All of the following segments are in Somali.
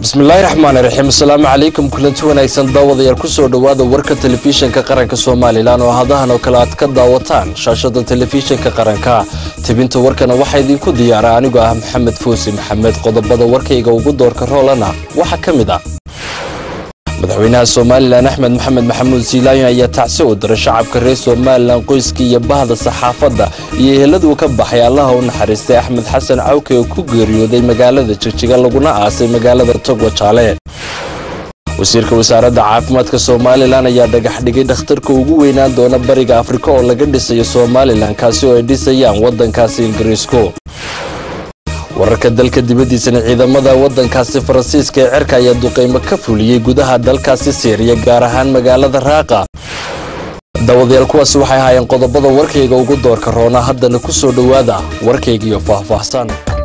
bismillaahi raxmaani raxiim asalaamu calaykum kulanti wanaagsan daawadayaal kusoo dhowaada warka telefishinka qaranka somalilan oo hadahan oo kale aad ka daawataan shaashada telefishinka qaranka tebinta warkana waxaa idinku diyaara anigoo ah maxamed foosi maxamed qodobada warkayga ugu doorka roolana waxaa ka mid ah madaxweynaha somalilan axmed maxamed maxamuud siilaayon ayaa tacsi u diray shacabka reer somalilan qoyskii iyo bahda saxaafadda iyo eheladuu ka baxay allaha u naxariistay axmed xasan cawke oo ku geeriyooday magaalada jigjiga laguna aasay magaalada togwa jaale wasiirka wasaaradda caafimaadka somalilan ayaa dhagax dhigay dhakhtarka ugu weynaan doona bariga afrika oo laga dhisayo somalilan kaasi oo ay dhisayaan waddankaasi ingiriisku wararka dalka dibaddiisana ciidamada waddankaasi faransiiska ee cirka ayaa duqaymo ka fuliyey gudaha dalkaasi siiriya gaar ahaan magaalada raaqa daawadayaal kuwaasi waxay ahaayeen qodobada warkayga ugu doorka roona haddana ku soo dhowaada warkaygiiyo faahfaahsan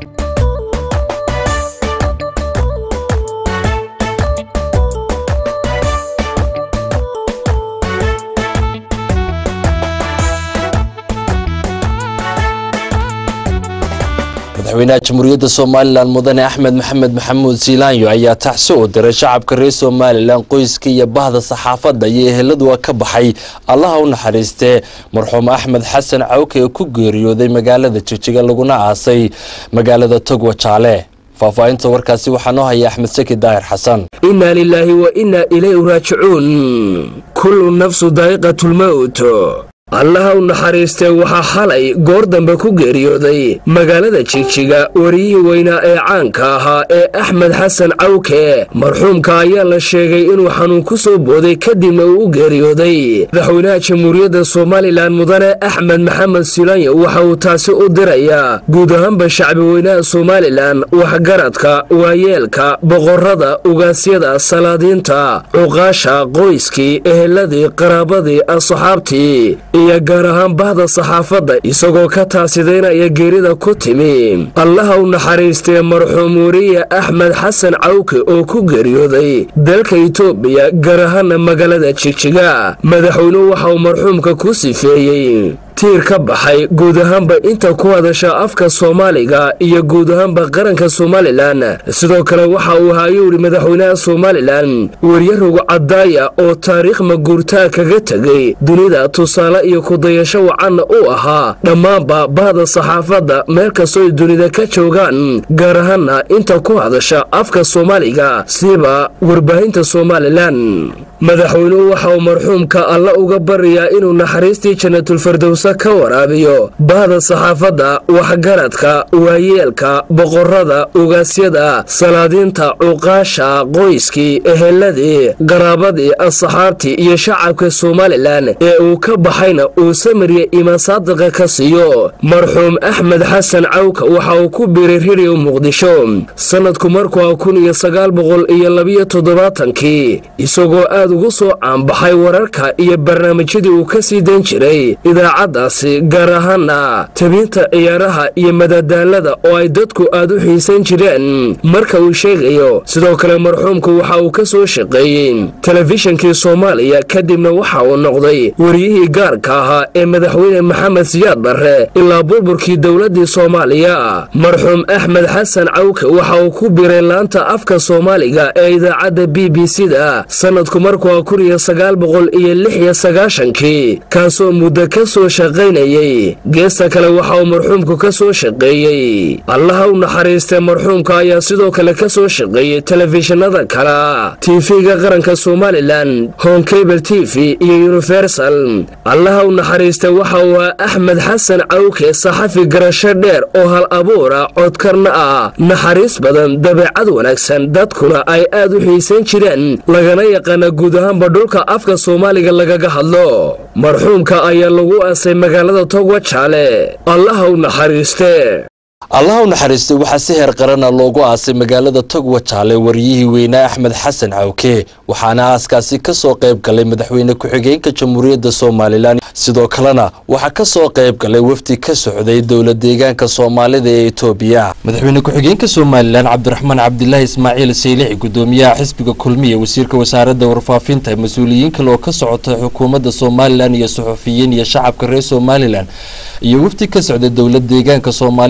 madaxweynaha jamhuuriyadda somalilan mudane axmed maxamed maxamuud siilaanyo ayaa tacsi u diray shacabka reer somalilan qoyska iyo bahda saxaafadda iyo eheladua ka baxay allaha u naxariistee marxuum axmed xasan cawke ee ku geeriyooday magaalada jigjiga laguna aasay magaalada togwa jaale faahfaahinta warkaasi waxaa noo haya axmed saki daahir xasan inaa lilaahi wa innaa ilayhi raajicuun kullu nafsu daa'iqatulmowt allaha u naxariistee waxaa xalay goor dambe ku geeriyooday magaalada jigjiga wariyihii weynaa ee caanka ahaa ee axmed xasan cawke marxuumka ayaa la sheegay inuu xanuun ku soo booday kadibna uu u geeriyooday madaxweynaha jamhuuriyadda somalilan mudane axmed maxamed silaanyo waxa uu taasi u dirayaa guud ahaanba shacbi weynaha somalilan waxgaradka waayeelka boqorada ugaasyada salaadiinta cuqaasha qoyskii eheladii qaraabadii asxaabtii iyo gaar ahaan bahda saxaafadda isagoo ka taasidaynaya geerida ku timi allaha u naxariistee marxuum wariye axmed xasan cawke oo ku geeriyooday dalka itoobiya gaar ahaana magaalada jigjiga madaxweynuhu waxa uu marxuumka ku sifeeyey tiir ka baxay guud ahaanba inta ku hadasha afka soomaaliga iyo guud ahaanba qaranka somalilan sidoo kale waxa uu ahaa ayuu idhi madaxweynaha somalilan weryarow cadaaya oo taariikh maguurtaa kaga tegay dunida tusaale iyo kudayasho wacanna u ahaa dhammaanba bahda saxaafadda meel kastoo ay dunida ka joogaan gaar ahaana inta ku hadasha afka soomaaliga siba warbaahinta somalilan madaxweynuhu waxa uu marxuumka alla uga barayaa inuu naxariistii janatulfardowsa ka waraabiyo bahda saxaafadda waxgaradka waayeelka boqorada ugaasyada salaadiinta cuqaasha qoyskii eheladii qaraabadii asxaabtii iyo shacabka somalilan ee uu ka baxayna uu samiriya imaan saadiqa ka siiyo marxuum axmed xasan cawka waxa uu ku biiray ririyo muqdisho sanadku markuu ah kun iyo sagaal boqol iyo labiyo toddobaatankii isagoo aad ugu soo caanbaxay wararka iyo barnaamijyadii uu ka sii dan jiray idaacaddaasi gaar ahaana tabinta ciyaaraha iyo madadaalada oo ay dadku aad u xiisan jireen marka uu sheegayo sidoo kale marxuumku waxa uu ka soo shaqeeyey telefishinkii soomaaliya kadibna waxa uu noqday wariyihii gaarka ahaa ee madaxweyne maxamed siyaad barre ilaa burburkii dowladdii soomaaliya marxuum axmed xasan cawke waxa uu ku biray laanta afka soomaaliga ee idaacadda b b c da sanadku markuu kun iyo sagaal boqol iyo lix iyo sagaashankii kaasoo muddo ka soo shaqaynayey geesta kale waxa uu marxuumku ka soo shaqeeyey allaha u naxariistee marxuumka ayaa sidoo kale ka soo shaqeeyey telefishinada kale tv-ga qaranka somalilan honkabel t v iyo universal allaha u naxariistee waxa uu ahaa axmed xasan cawke saxafi garasho dheer oo hal abuura codkarna ah naxariis badan dabeecad wanaagsan dadkuna ay aad u xiisan jireen lagana yaqaana guud ahaanba dhulka afka soomaaliga lagaga hadlo marxuumka ayaa lagu aasay magaalada togwa jaale allaha u naxariiste allaha u naxariistay waxaa si heer qarana loogu aasay magaalada togwa jaale wariyihii weynaa axmed xasan cawke waxaana aaskaasi ka soo qayb galay madaxweyne ku-xigeenka jamhuuriyadda somalilan sidoo kalena waxaa ka soo qayb galay wafdi ka socday dowla deegaanka soomaalida ee etoobiya madaxweyne ku-xigeenka somalilan cabdiraxmaan cabdilaahi ismaaciil saylixi gudoomiyaha xisbiga kulmiya wasiirka wasaaradda warfaafinta mas-uuliyiin kale oo ka socota xukuumadda somalilan iyo suxufiyiin iyo shacabka reer somalilan iyo wafdi ka socday dowla deegaanka soomaalida etoobiya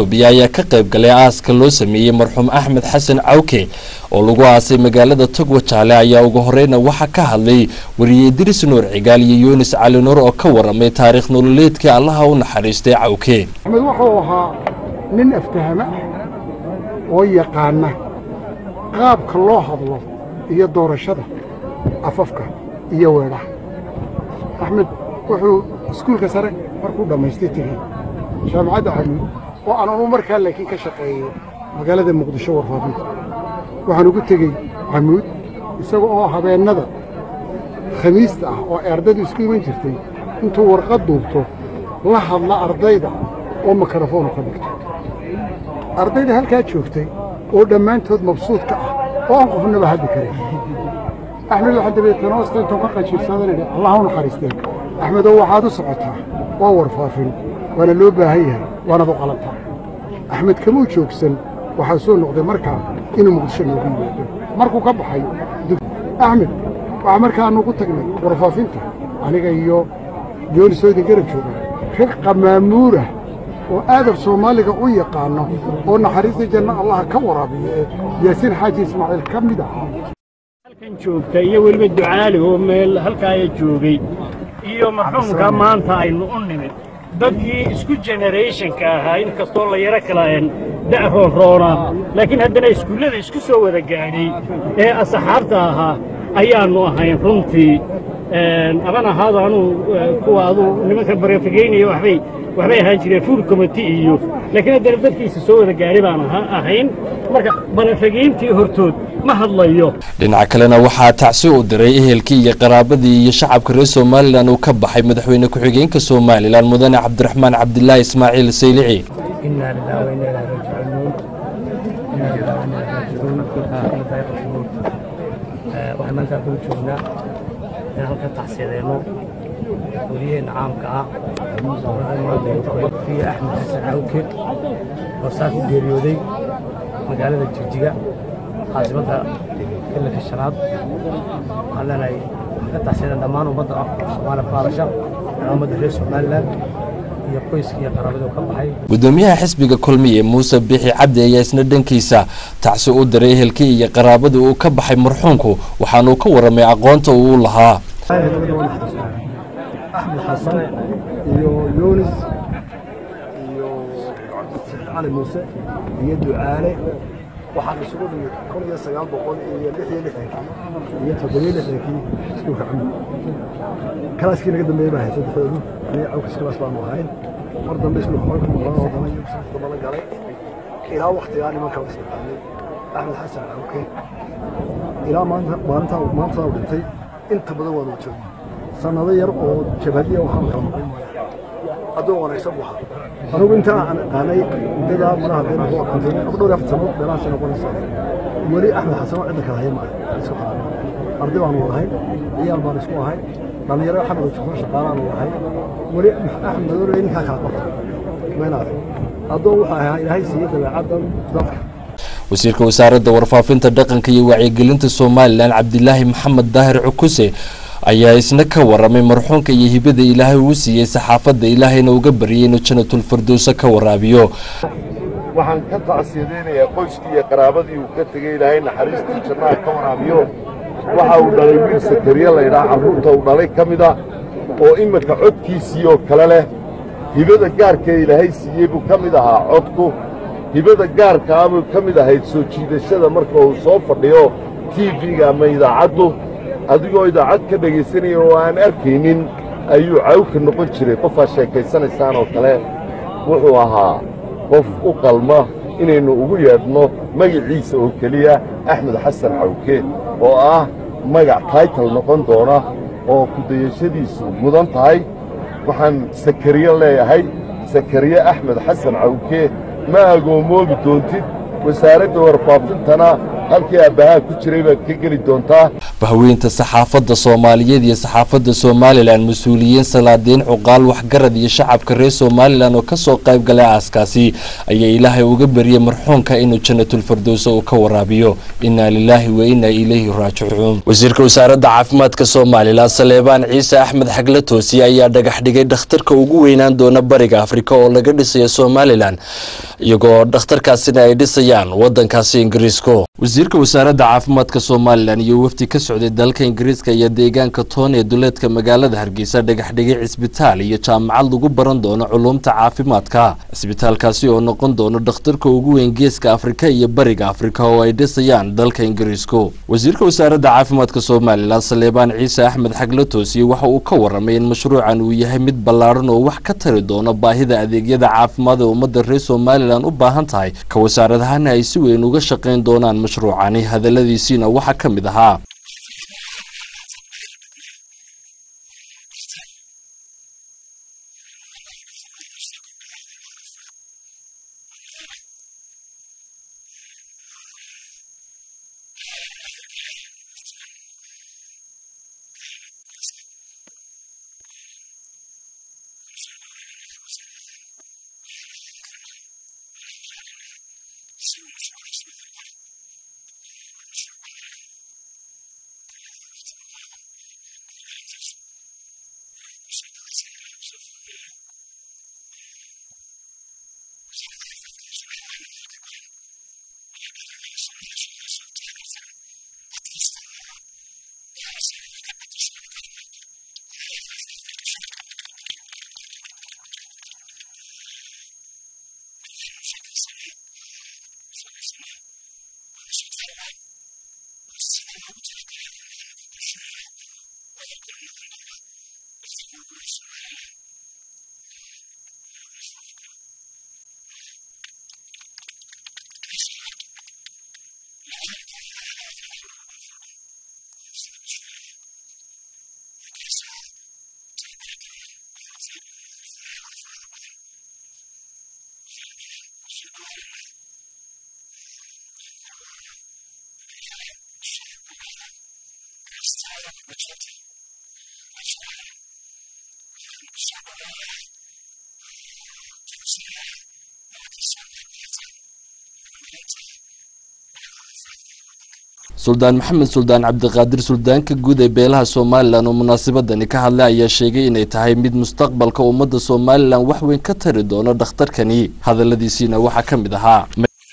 etoobiya ayaa ka qayb galay aaska loo sameeyey marxuum axmed xasan cawke oo lagu aasay magaalada togwa jaale ayaa ugu horeyna waxaa ka hadlay wariye idriis nuur cigaal iyo yunis cali nuur oo ka waramay taariikh nololeedkii allaha u naxariistay cawke axmed wuxuu ahaa nin aftahama ah oo yaqaana qaabka loo hadlo iyo doorashada afafka iyo weedhaha axmed wuxuu iskuulka sare markuu dhammaystay tegey jaamacadda xamuud oo aan anu markaa laakiin ka shaqeeyo magaalada muqdisho warfaafinta waxaan ugu tegey xamuud isaga oo habeennada khamiista ah oo ay ardaydu isku iman jirtay intuu warqad duubto la hadla ardayda oo mikrofoonu ka dhigto ardayda halkaa joogtay oo dhammaantood mabsuudka ah oo aan qofnaba haddi karin axmed waxaa dabeetana hoosta intuu ka qajiirsadan idhi allah u naxariisteen axmedoo waxaad u socotaa waa warfaafin waana loo baahan yahay waanad u qalantaa axmed kamuu joogsan waxaa soo noqday markaa inuu muqdisho noogu yimaado markuu ka baxay axmed waxaa markaanu ugu tagnay warfaafinta aniga iyo yoonisoo idin garab jooga rag qamaamuurah oo aadab soomaaliga u yaqaano oo naxariista janno allaha ka waraabiyo ee yaasiin xaaji ismaaciil ka mid ahaa halkan joogta iyo weliba ducaali oo meel halkaaya joogay iyo marxuumka maanta aynu u nimid dadkii isku generationka ahaa inkastoo la yaro kala da' roonroonaa laakiin haddana iskuullada isku soo wada gaadhay ee asxaabta ahaa ayaannu ahayn runtii aban ahaado anuu kuwa aduu nimanka bareefageynaya waxbay waxbay ahaan jireen fuul committee iyo laakiin haddana dadkiisa soo wada gaadhay baan ahayn marka bareefageyntii hortood ma hadlayo dhinaca kalena waxaa tacsi u diray ehelkii iyo qaraabadii iyo shacabka reer somalilan uu ka baxay madaxweyne ku-xigeenka somalilan mudane cabdiraxmaan cabdilaahi ismaaciil saylici waxaan halkaa kula joognaa inaan halka tacsiyadeeno weliyaheenna caamka ah fiya axmed xasan cawke oo saa ku geeriyooday magaalada jigjiga caasimada ilanka shanaad waxaan leenahay waxaan ka taxsiyadan dhammaan ummadda soomaaliya baarasha ummadda reer somalilan iyo qoyska iyo qaraabada ka baxay gudoomiyaha xisbiga kulmiye muuse bixi cabdi ayaa isna dhankiisa tacsi u diray ehelkii iyo qaraabadii uu ka baxay marxuumku waxaanuu ka waramay aqoonta uu lahaa axmed xasan iyo yunis iyo cali muuse iyo ducaale waxaan isugu dhigay kun iyo sagaal boqol iyo lix iyo lixdankii iyo toddobiyo lixdankii iskuulka camud kalaaskii naga dambeeyey baa hay saddexdoodu aniga cawkas kalaas baanu ahayn mar dambe iskuulka xolka muqlaan oo dana iyo sanadka daba la galay ilaa waktigaa nimanka la isdhaqaanay axmed xasan cawke ilaa maanta maalintaa maantadaa u dhintay inta badan waanu joognay sanado yar oo jabhadiya waxaan kala maqlay addoon wanaagsan buu ahaa anugu intaa aan aqaanay muddadaa malaha been ku aqaantay ama dhowr afar sano dheerahaasi noqonaysa weli axmed xasan oo cidda kale haya maaha isku xaran arday baanu wadahay ciyaal baan isku ahay dhallinyaro xamad jufan shaqaalaanu ahay weli axmed madoole ninkaa kala qabta maynaad addoon wuxuu ahaa ilaahay siiyey dabeecaddan dadka wasiirka wasaaradda warfaafinta dhaqanka iyo wacyigelinta somalilan cabdilaahi maxamed daahir cukuse ayaa isna ka waramay marxuunka iyo hibada ilaahay uu siiyey saxaafadda ilaahayna uga baryay inuu janatulfirdowsa ka waraabiyo waxaan ka tacsiyadaynayaa qoyskii iyo qaraabadii uu ka tegey ilaahay naxariistii jannaha ka waraabiyo waxa uu dhalay wiil sakariye laydhaha carruurta uu dhalay ka mid ah oo iminka codkiisii oo kale leh hibada gaarkee ilaahay siiyey buu ka mid ahaa codku hibada gaarkaa buu ka mid ahayd soo jiidashada marka uu soo fadhiyo tiifiga ama idaacaddu adigoo idaacad ka dhegaysanaya oo aan arkaynin ayuu cawka noqon jiray qofaad sheekaysanaysaan oo kale wuxuu ahaa qof u qalma inaynu ugu yeedhno magaciisa oo keliya axmed xasan cawke oo ah magac taytal noqon doona oo kudayashadiisu mudan tahay waxaan sakariye leeyahay sakariye axmed xasan cawke ma agoomoobi doontid wasaaradda warfaafintana halkii aabbahaa ku jiray baad ka geli doontaa bahweynta saxaafadda soomaaliyeed iyo saxaafadda somalilan mas-uuliyiin salaadiin cuqaal waxgarad iyo shacabka reer somalilan oo kasoo qayb galay aaskaasi ayaa ilaahay uga bariyey marxuunka inuu janatulfardowsa uu ka waraabiyo innaa lilaahi wa innaa ilayhi raajicuun wasiirka wasaaradda caafimaadka somalilan saleebaan ciise axmed xagle toosiye ayaa dhagax dhigay dhakhtarka ugu weynaan doona bariga afrika oo laga dhisayo somalilan iyagoo dhakhtarkaasina ay dhisayaan wadankaasi ingiriisko wasiirka wasaaradda caafimaadka somalilan iyo wafdi ka socday dalka ingiriiska iyo deegaanka toon ee duleedka magaalada hargeysa dhagax dhigay cisbitaal iyo jaamacad lagu baran doono culuumta caafimaadka cisbitaalkaasi oo noqon doono dhakhtarka ugu weyn geeska afrika iyo bariga afrika oo ay dhisayaan dalka ingiriisko wasiirka wasaaradda caafimaadka somalilan saleebaan ciise axmed xagle toosiye waxa uu ka waramay in mashruucan uu yahay mid ballaaran oo wax ka tari doono baahida adeegyada caafimaad ee ummadda reer somalilan u baahan tahay ka wasaaradahana ay si weyn uga shaqayn doonaan mashruucani hadaladiisiina waxaa ka mid ahaa suldaan maxamed suldaan cabdiqaadir suldaanka guud ee beelaha somalilan oo munaasabadani ka hadlay ayaa sheegay inay tahay mid mustaqbalka ummadda somalilan wax weyn ka tari doono dhakhtarkani hadaladiisiina waxaa ka mid ahaa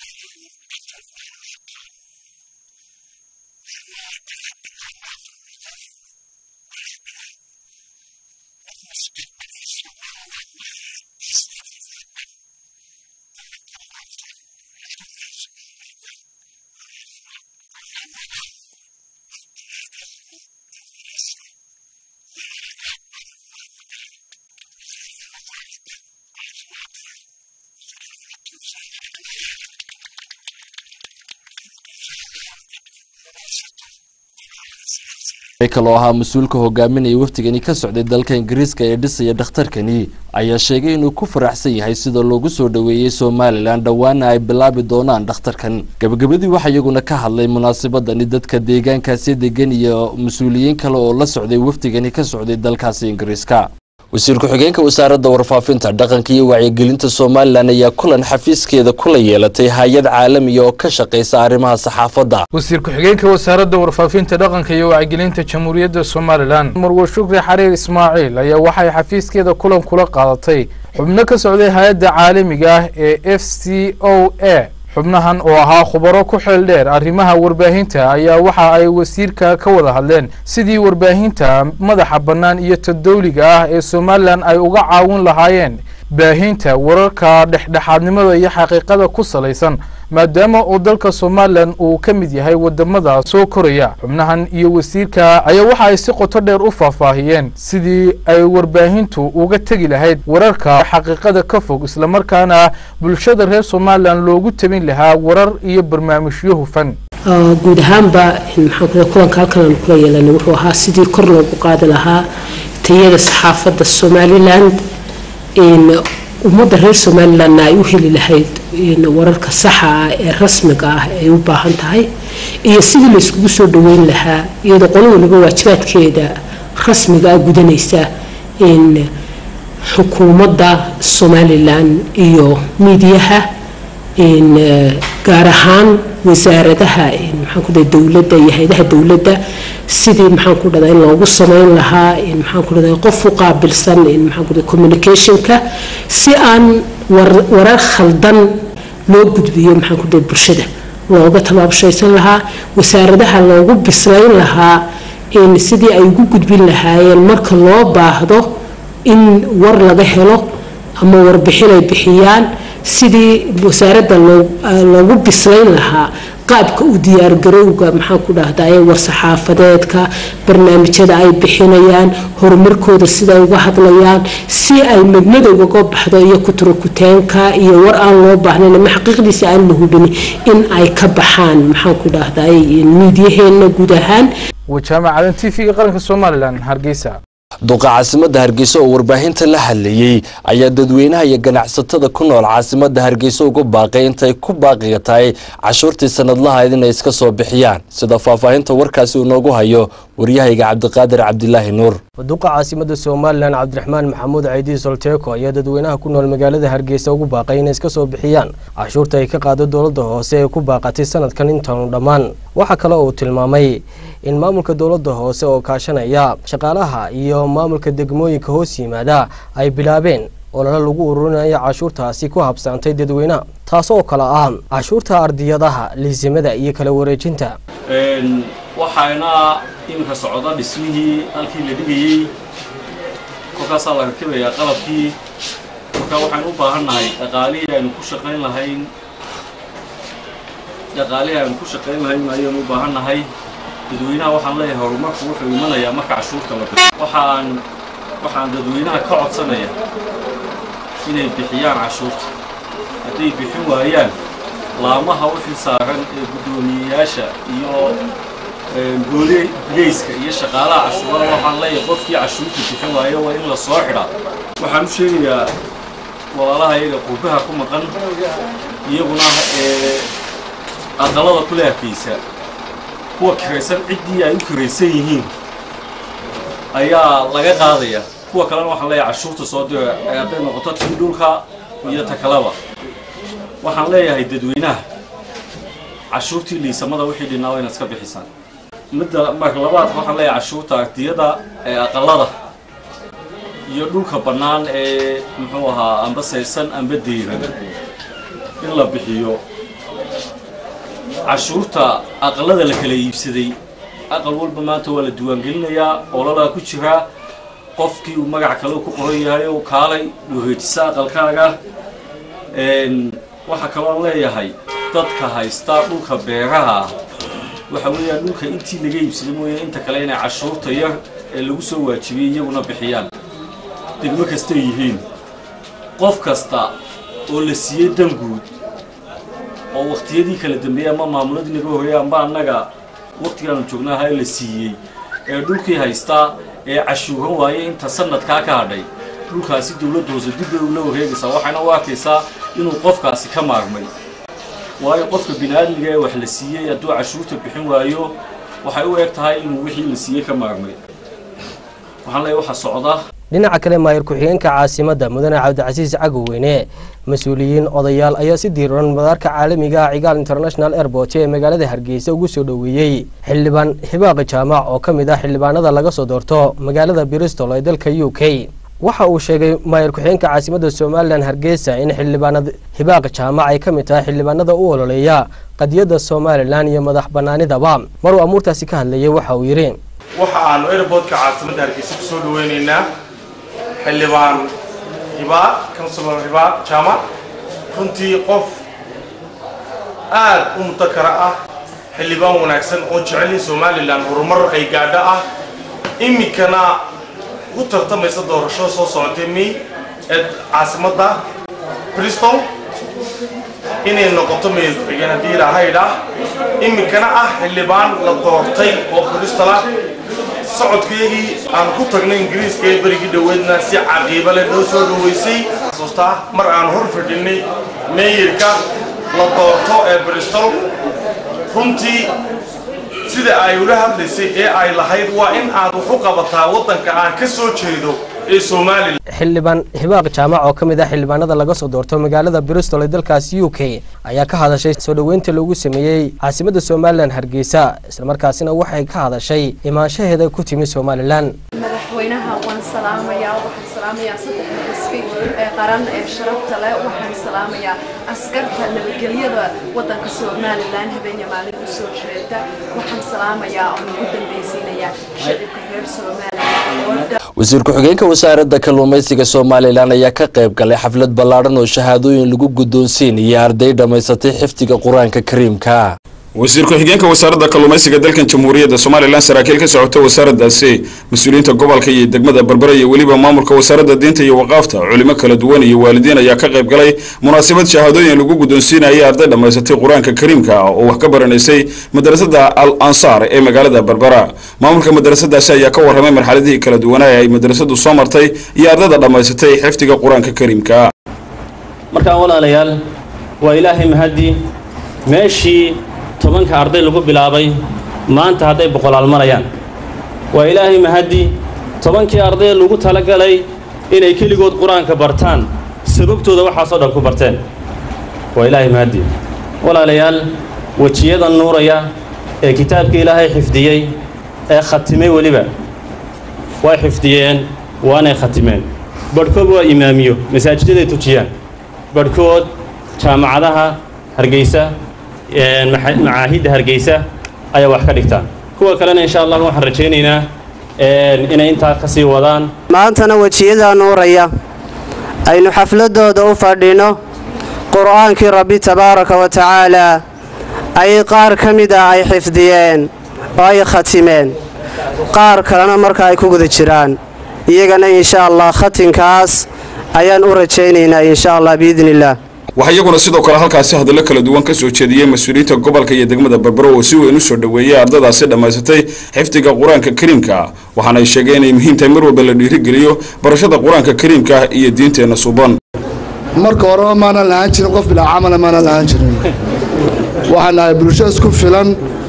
kaloo ahaa mas-uulka hogaaminaya wafdigani ka socday dalka ingiriiska ee dhisaya dhakhtarkani ayaa sheegay inuu ku faraxsan yahay sida loogu soo dhoweeyey somalilan dhowaana ay bilaabi doonaan dhakhtarkan gabagabadii waxaa iyaguna ka hadlay munaasabadani dadka deegaankaasi degan iyo mas-uuliyiin kale oo la socday wafdigani ka socday dalkaasi ingiriiska wasiir ku-xigeenka wasaaradda warfaafinta dhaqanka iyo wacyigelinta somalilan ayaa kulan xafiiskeeda kula yeelatay hay-ad caalamiya oo ka shaqaysa arrimaha saxaafadda wasiir ku-xigeenka wasaaradda warfaafinta dhaqanka iyo wacyigelinta jamhuuriyadda somalilan marwe shukri xariir ismaaciil ayaa waxay xafiiskeeda kulan kula qaadatay xubno ka socday hay-adda caalamiga ah ee f c o a xubnahan oo ahaa khubaro ku xeel dheer arrimaha warbaahinta ayaa waxa ay wasiirka ka wada hadleen sidii warbaahinta madaxa bannaan iyo tadowliga ah ee somalilan ay uga caawin lahaayeen baahinta wararka dhexdhexaadnimada iyo xaqiiqada ku salaysan maadaama uu dalka somalilan uu ka mid yahay wadamada soo koraya xubnahan iyo wasiirka ayaa waxa ay si qoto dheer u faahfaahiyeen sidii ay warbaahintu uga tegi lahayd wararka xaqiiqada ka fog islamarkaana bulshada reer somalilan loogu tabin lahaa warar iyo barnaamijyo hufan guud ahaanba maxaan kulanka halkan aanu kula yeelanay wuxuu ahaa sidii kor loogu qaadi lahaa tayada saxaafadda somaliland ummadda reer somalilandna ay u heli lahayd wararka saxa ah ee rasmiga ah ay u baahan tahay iyo sidii layskugu soo dhaweyn lahaa iyadoo qolo waliba waajibaadkeeda rasmiga ah gudanaysa in xukuumadda somalilan iyo miidiyaha in gaar ahaan wasaaradaha maxaan ku dhahay dowladda iyo hay-adaha dowladda sidii maxaan ku dhahdaa in loogu sameyn lahaa in maxaan ku dhahdaa qof u qaabilsan in maxaan ku dhahay communicationka si aan warar khaldan loo gudbiyo maxaan ku dhahay bulshada looga tallaabshaysan lahaa wasaaradaha loogu bislayn lahaa in sidii ay ugu gudbin lahaayeen marka loo baahdo in war laga helo ama warbixin ay bixiyaan sidii wasaaradda loogu bislayn lahaa qaabka u diyaargarowga maxaan ku dhahdaye war-saxaafadeedka barnaamijyada ay bixinayaan horumarkooda siday uga hadlayaan si ay madmadowga ga baxdo iyo kuturokuteenka iyo war aan loo baahnayn ama xaqiiqdiisa aan la hubin in ay ka baxaan maxaan ku dhahdaye miidyaheena guud ahaan wajaamacadan t v-ga qaranka somalilan hargeysa duqa caasimadda hargeysa oo warbaahinta la hadlayey ayaa dadweynaha iyo ganacsatada ku nool caasimadda hargeysa uga baaqay intay ku baaqiga tahay cashuurtii sanadlahayd inay iska soo bixiyaan sida faahfaahinta warkaasi uu noogu hayo waryahayga cabdiqaadir cabdilaahi nuur duqa caasimada somalilan cabdiraxmaan maxamuud caydi solteeko ayaa dadweynaha ku nool magaalada hargeysa ugu baaqay inay iska soo bixiyaan cashuurta ay ka qaado dowladda hoose ee ku baaqatay sanadkan intaanu dhammaan waxaa kale uu tilmaamay in maamulka dowladda hoose oo kaashanaya shaqaalaha iyo maamulka degmooyinka hoos yimaada ay bilaabeen olole lagu ururinayo cashuurtaasi ku habsaantay dadweynaha taas oo kale ah cashuurta ardiyadaha liisimada iyo kala wareejinta waxaana iminka socda dhismihii halkii la dhigayey kolkaasaa la rakibayaa qalabkii marka waxaan u baahannahay dhaqaalihii aynu ku shaqayn lahayn dhaqaalihii aynu ku shaqayn lahayn ayaynu u baahannahay dadweynaha waxaan leeyahay horumarku wuxuu imanayaa marka cashuurta la bixiyo waxaan waxaan dadweynaha ka codsanaya inay bixiyaan cashuurta hadday bixin waayaan laamaha u xil saaran ee guddoomiyeyaasha iyo booleyska iyo shaqaalaha cashuurada waxaan leeyahay qofkii cashuurta bixin waayo waa in la soo xidhaa waxaan u sheegayaa walaalaha iyaga qurbaha ku maqan iyaguna aqalada kule hakaysa kuwa kiraysan ciddii ay u kiraysan yihiin ayaa laga qaadaya kuwa kalena waxaan leeyahay cashuurta soo dira hadday noqoto tii dhulka iyo ta kaleba waxaan leeyahay dadweynaha cashuurtii liisamada wixii dhinaa waa inaad iska bixisaan midda marka labaad waxaan leeyahay cashuurta ardiyada ee aqalada iyo dhulka bannaan ee muxuu ahaa amba saysan amba deyran in la bixiyo cashuurta aqalada la kala iibsaday aqal walba maanta waa la diiwaangelinayaa ololaa ku jiraa qofkii uu magac kale ku qoran yahay oo kaalay wareejisa aqalkaaga waxaa kaloo leeyahay dadka haysta dhulka beeraha ah waxa weeyaan dhulka intii laga iibsaday mooye inta kale inay cashuurta yar ee lagu soo waajibiyey iyaguna bixiyaan degmo kastay yihiin qof kasta oo la siiyey dan guud oo waktiyadii kala dambeeyey ama maamuladii naga horreeyey amba annaga waktigaanu joognaaha la siiyey ee dhulkii haystaa ee cashuuran waayey inta sanadkaa ka hadhay dhulkaasi dowladda hoose dib bay ula wareegaysaa waxayna u arkaysaa inuu qofkaasi ka maarmay waayo qofka bini-aadmiga ee wax la siiyey hadduu cashuurta bixin waayo waxay u eg tahay inuu wixii la siiyey ka maarmay waxaan leeyahay waxaa socda dhinaca kale maayir ku-xigeenka caasimadda mudane cabdicasiis cagoweyne mas-uuliyiin odayaal ayaa si diiran madaarka caalamiga ah cigaal international airport ee magaalada hargeysa ugu soo dhoweeyey xildhibaan hibaaqi jaamac oo ka mid ah xildhibaanada laga soo doorto magaalada bristol ee dalka u k waxa uu sheegay maayir ku-xigeenka caasimadda somalilan hargeysa in xildhibaanada hibaaqi jaamac ay ka mid tahay xildhibaanada u ololeeya qadiyadda somalilan iyo madax banaanidaba maruu amuurtaasi ka hadlayay waxa uu yidhi waxa aanu airportka caasimadda hargeysa ku soo dhaweynaynaa xildhibaan hibaa councilor hibaa jaamac runtii qof aad u mutakara ah xildhibaan wanaagsan oo jecel in somalilan horumar ay gaadho ah iminkana u tartamaysa doorasho soo socotay may ee caasimadda bristol inay noqoto mayor ku-xigeen haddii ilahaydha iminkana ah xildhibaan la doortay oo bristol ah socodkeygii aan ku tagnay ingiriiska ee berigii dhoweedna si caqiiba leh noo soo dhoweysay xasuustaa mar aan hor fadhinay meeyirka la doorto ee bristol runtii sida ay ula hadlaysay ee ay lahayd waa in aad wax u qabataa waddanka aan ka soo jeedo ee somalilan xildhibaan hibaaq jaamac oo ka mid ah xildhibaanada laga soo doorto magaalada bristol ee dalkaas u k ayaa ka hadashay soo dhoweynta loogu sameeyey caasimadda somalilan hargeysa islamarkaasina waxay ka hadashay imaanshaheeda ku timi somalilan madaxweynaha waan salaamayaa waxaan salaamayaa saddexda xisbi ee qaran ee sharafta leh waxaan salaamayaa askarta nabadgelyada waddanka somalilan habeenya maalin u soo jeeda waxaan salaamayaa oo ugu dambaysiinayaa shacibka reer somalilan wasiir ku-xigeenka wasaaradda kalluumaysiga somalilan ayaa ka qayb galay xaflad ballaadhan oo shahaadooyin lagu guddoonsiinaya arday dhammaysatay xifdiga qur-aanka kariimka wasiir ku-xigeenka wasaaradda kalluumaysiga dalkan jamhuuriyadda somalilan saraakiil ka socota wasaaraddaasi mas-uuliyiinta gobolka iyo degmada berbera iyo weliba maamulka wasaaradda diinta iyo waqaafta culimo kala duwan iyo waalidiin ayaa ka qayb galay munaasabad shahaadooyin lagu guddoonsiinaya arday dhammaysatay qur-aanka kariimka oo wax ka baranaysay madrasada al ansaar ee magaalada berbera maamulka madrasadaasi ayaa ka warramay marxaladihii kala duwanaa ee ay madrasadu soo martay iyo ardayda dhammaysatay xifdiga qur-aanka kariimka markaa walaalayaal waa ilaahay mahadii meeshii tobanka arday lagu bilaabay maanta hadday boqolaal marayaan waa ilaahay mahaddi tobankii arday lagu talagalay inay keligood qur-aanka bartaan sababtooda waxaasoo dhan ku barteen waa ilaahay mahaddi walaalayaal wejiyada nuuraya ee kitaabka ilaahay xifdiyey ee khatimay weliba way xifdiyeen waanay khatimeen badhkood waa imaamiyo masaajidaday tujiyaan badhkood jaamacadaha hargeysa macaahidda hargeysa ayaa wax ka dhigtaan kuwa kalena insha allah waxaan rajaynaynaa inay intaa ka sii wadaan maantana wejiyada nuuraya aynu xafladooda u fadhino qur'aankii rabbi tabaaraka wa tacaalaa ayay qaar ka mid ah ay xifdiyeen oo ay khatimeen qaar kalena marka ay ku guda jiraan iyagana insha allah khatinkaas ayaan u rajaynaynaa insha allah biidni illaah waxaa iyaguna sidoo kale halkaasi hadallo kala duwan ka soo jeediyey mas-uuliyiinta gobolka iyo degmada berbero oo si weyn u soo dhoweeyey ardadaasi dhammaysatay xifdiga qur-aanka kariimka waxaana ay sheegeen inay muhiim tahay mar walba la dhiirigeliyo barashada qur-aanka kariimka iyo diinteenna suban marka horeba maanaan lahaan jirin qof bilaa camala maanaan lahaan jirin waxaan nahay bulsho isku filan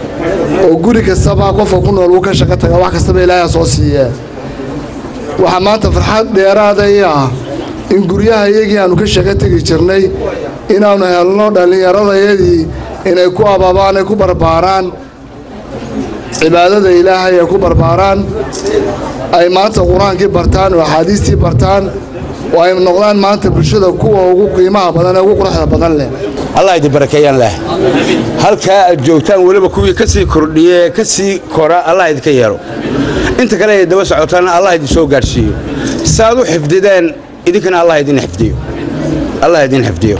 oo guri kastaba qofka ku nool uu ka shaqo taga wax kastaba ilaahay soo siiyee waxaa maanta farxad dheeraada ii ah in guryaha iyagii aannu ka shaqo tegi jirnay inaannu helno dhallinyaradayadii inay ku abaabaan ay ku barbaaraan cibaadada ilaahay ay ku barbaaraan ay maanta qur-aankii bartaan oo axaadiistii bartaan oo ay noqdaan maanta bulshada kuwa ugu qiimaha badan ee ugu quruxda badan leh allah idin barakeeyaan leh halkaa aad joogtaan weliba kuwii ka sii kordhiye ka sii kora allah idinka yeelo inta kale ay daba socotaana allah idin soo gaadhsiiyo saaad u xifdideen idinkana allah idin xifdiyo allah idin xifdiyo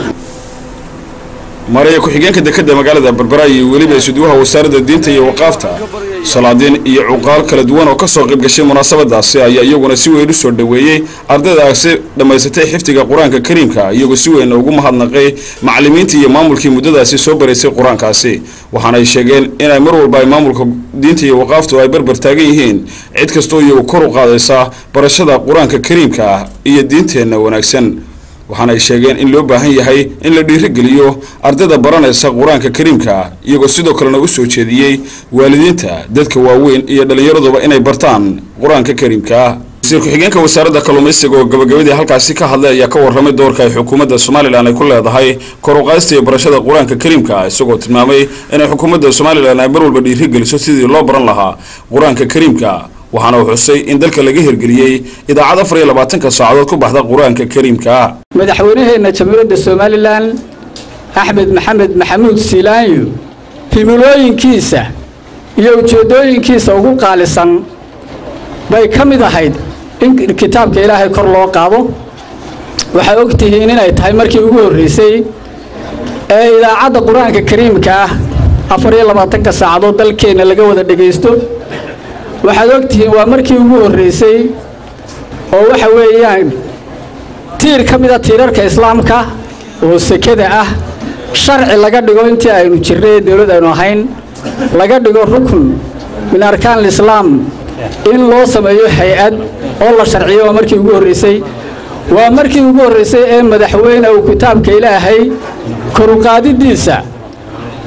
maraya ku-xigeenka dekadda magaalada berbera iyo weliba isuduwaha wasaaradda diinta iyo waqaafta salaadiin iyo cuqaal kala duwan oo ka soo qayb gashay munaasabadaasi ayaa iyaguna si weyn u soo dhoweeyey ardaydaasi dhammaysatay xifdiga qur-aanka kariimka iyagoo si weyn ugu mahadnaqay macallimiintii iyo maamulkii muddadaasi soo baraysay qur-aankaasi waxaana ay sheegeen inay mar walba ay maamulka diinta iyo waqaaftu ay barbar taagan yihiin cid kastoo iyagu kor u qaadaysa barashada qur-aanka kariimka ah iyo diinteenna wanaagsan waxaana ay sheegeen in loo baahan yahay in la dhiirigeliyo ardayda baranaysa qur-aanka kariimka iyagoo sidoo kalena u soo jeediyey waalidiinta dadka waaweyn iyo dhallinyaraduba inay bartaan qur-aanka kariimka wasiir ku-xigeenka wasaaradda kalluumaysiga oo gabagabadii halkaasi ka hadlay ayaa ka warramay doorka ay xukuumadda somalilan ay ku leedahay kor u qaadista iyo barashada qur-aanka kariimka isagoo tilmaamay inay xukuumadda somalilan ay mar walba dhiirigeliso sidii loo baran lahaa qur-aanka kariimka waxaana uu xusay in dalka laga hirgeliyey idaacad afar iyo labaatanka saacadood ku baxda qur-aanka kariimka madaxweynaheenna jamhuuriyadda somalilan axmed maxamed maxamuud siilaanyo himilooyinkiisa iyo ujeeddooyinkiisa ugu qaalisan bay ka mid ahayd in kitaabka ilaahay kor loo qaado waxaa og tihiin inay tahay markii ugu horraysay ee idaacadda qur-aanka kariimka ah afar iyo labaatanka saacadood dalkeenna laga wada dhegaysto waxaad og tihiin waa markii ugu horraysay oo waxa weeyaan tiir ka mida tiirarka islaamka oo sekada ah sharci laga dhigo intii aynu jirnay ee dowlad aynu ahayn laga dhigo rukun min arkaan alislaam in loo sameeyo hay-ad oo la sharciyo waa markii ugu horraysay waa markii ugu horraysay ee madaxweyne uu kitaabka ilaahay koruqaadidiisa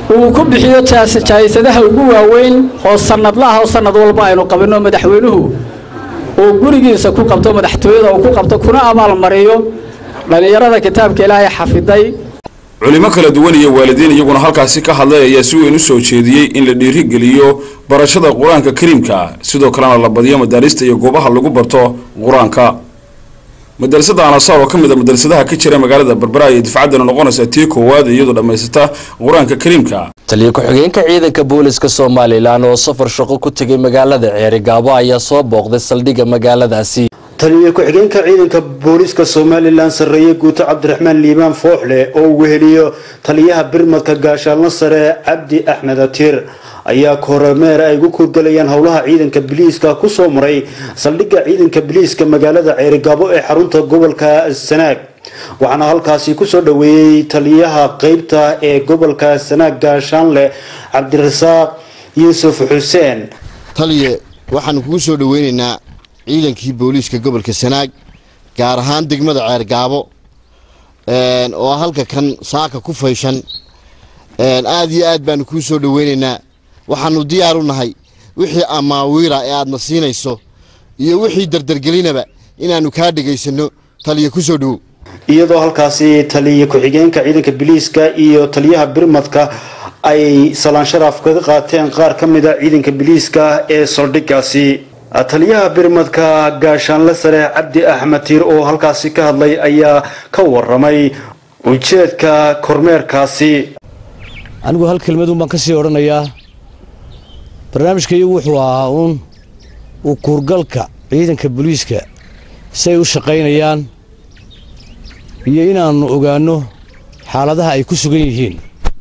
uu ku bixiyo jaayisadaha ugu waaweyn oo sannadlaha oo sannad walba aynu qabinno madaxweynuhu uu gurigiisa ku qabto madaxtooyada uu ku qabto kuna abaalmariyo dhallinyarada kitaabka ilaahay xafiday culimo kala duwan iyo waalidiin iyaguna halkaasi ka hadlay ayaa si weyn u soo jeediyey in la dhiirigeliyo barashada qur-aanka kariimka sidoo kalena la badiyo madaarista iyo goobaha lagu barto qur-aanka madarasada anasaar oo ka mid a madarasadaha ka jira magaalada berbera ayay difcaddana noqonaysaa tii koowaad iyadoo dhammaysata qur-aanka kariimka taliya ku-xigeenka ciidanka booliska somalilan oo safar shaqo ku tegay magaalada ceerigaabo ayaa soo booqday saldhigga magaaladaasi taliya ku-xigeenka ciidanka booliska somalilan sarreeye guuto cabdiraxmaan liibaan fooxle oo uu weheliyo taliyaha birmadka gaashaalno sare cabdi axmed atiir ayaa kormeer ay ugu kurgalayaan howlaha ciidanka biliiska kusoo maray saldhigga ciidanka biliiska magaalada ceerigaabo ee xarunta gobolka sanaag waxaana halkaasi kusoo dhoweeyey taliyaha qeybta ee gobolka sanaag gaashaanle cabdirasaaq yuusuf xuseen taliye waxaanu kugu soo dhoweynaynaa ciidankii booliiska gobolka sanaag gaar ahaan degmada ceergaabo oo halka kan saaka ku fayshan aada iyo aad baanu kuu soo dhoweynaynaa waxaanu diyaar u nahay wixii amaawiira ee aadna siinayso iyo wixii dardargelinaba inaannu kaa dhegaysanno taliya ku soo dhowow iyadoo halkaasi taliya ku-xigeenka ciidanka biliiska iyo taliyaha birmadka ay salaan sharaaf kaga qaateen qaar ka mid a ciidanka biliiska ee saldhiggaasi taliyaha birmadka gaashaanle sare cabdi axmed tiir oo halkaasi ka hadlay ayaa ka waramay ujeedka kormeerkaasi anigu hal kelmadun baan ka sii odhanayaa barnaamijkaiyagu wuxuu ahaa uun uu kuurgalka ciidanka booliiska siay u shaqaynayaan iyo inaannu ogaanno xaaladaha ay ku sugan yihiin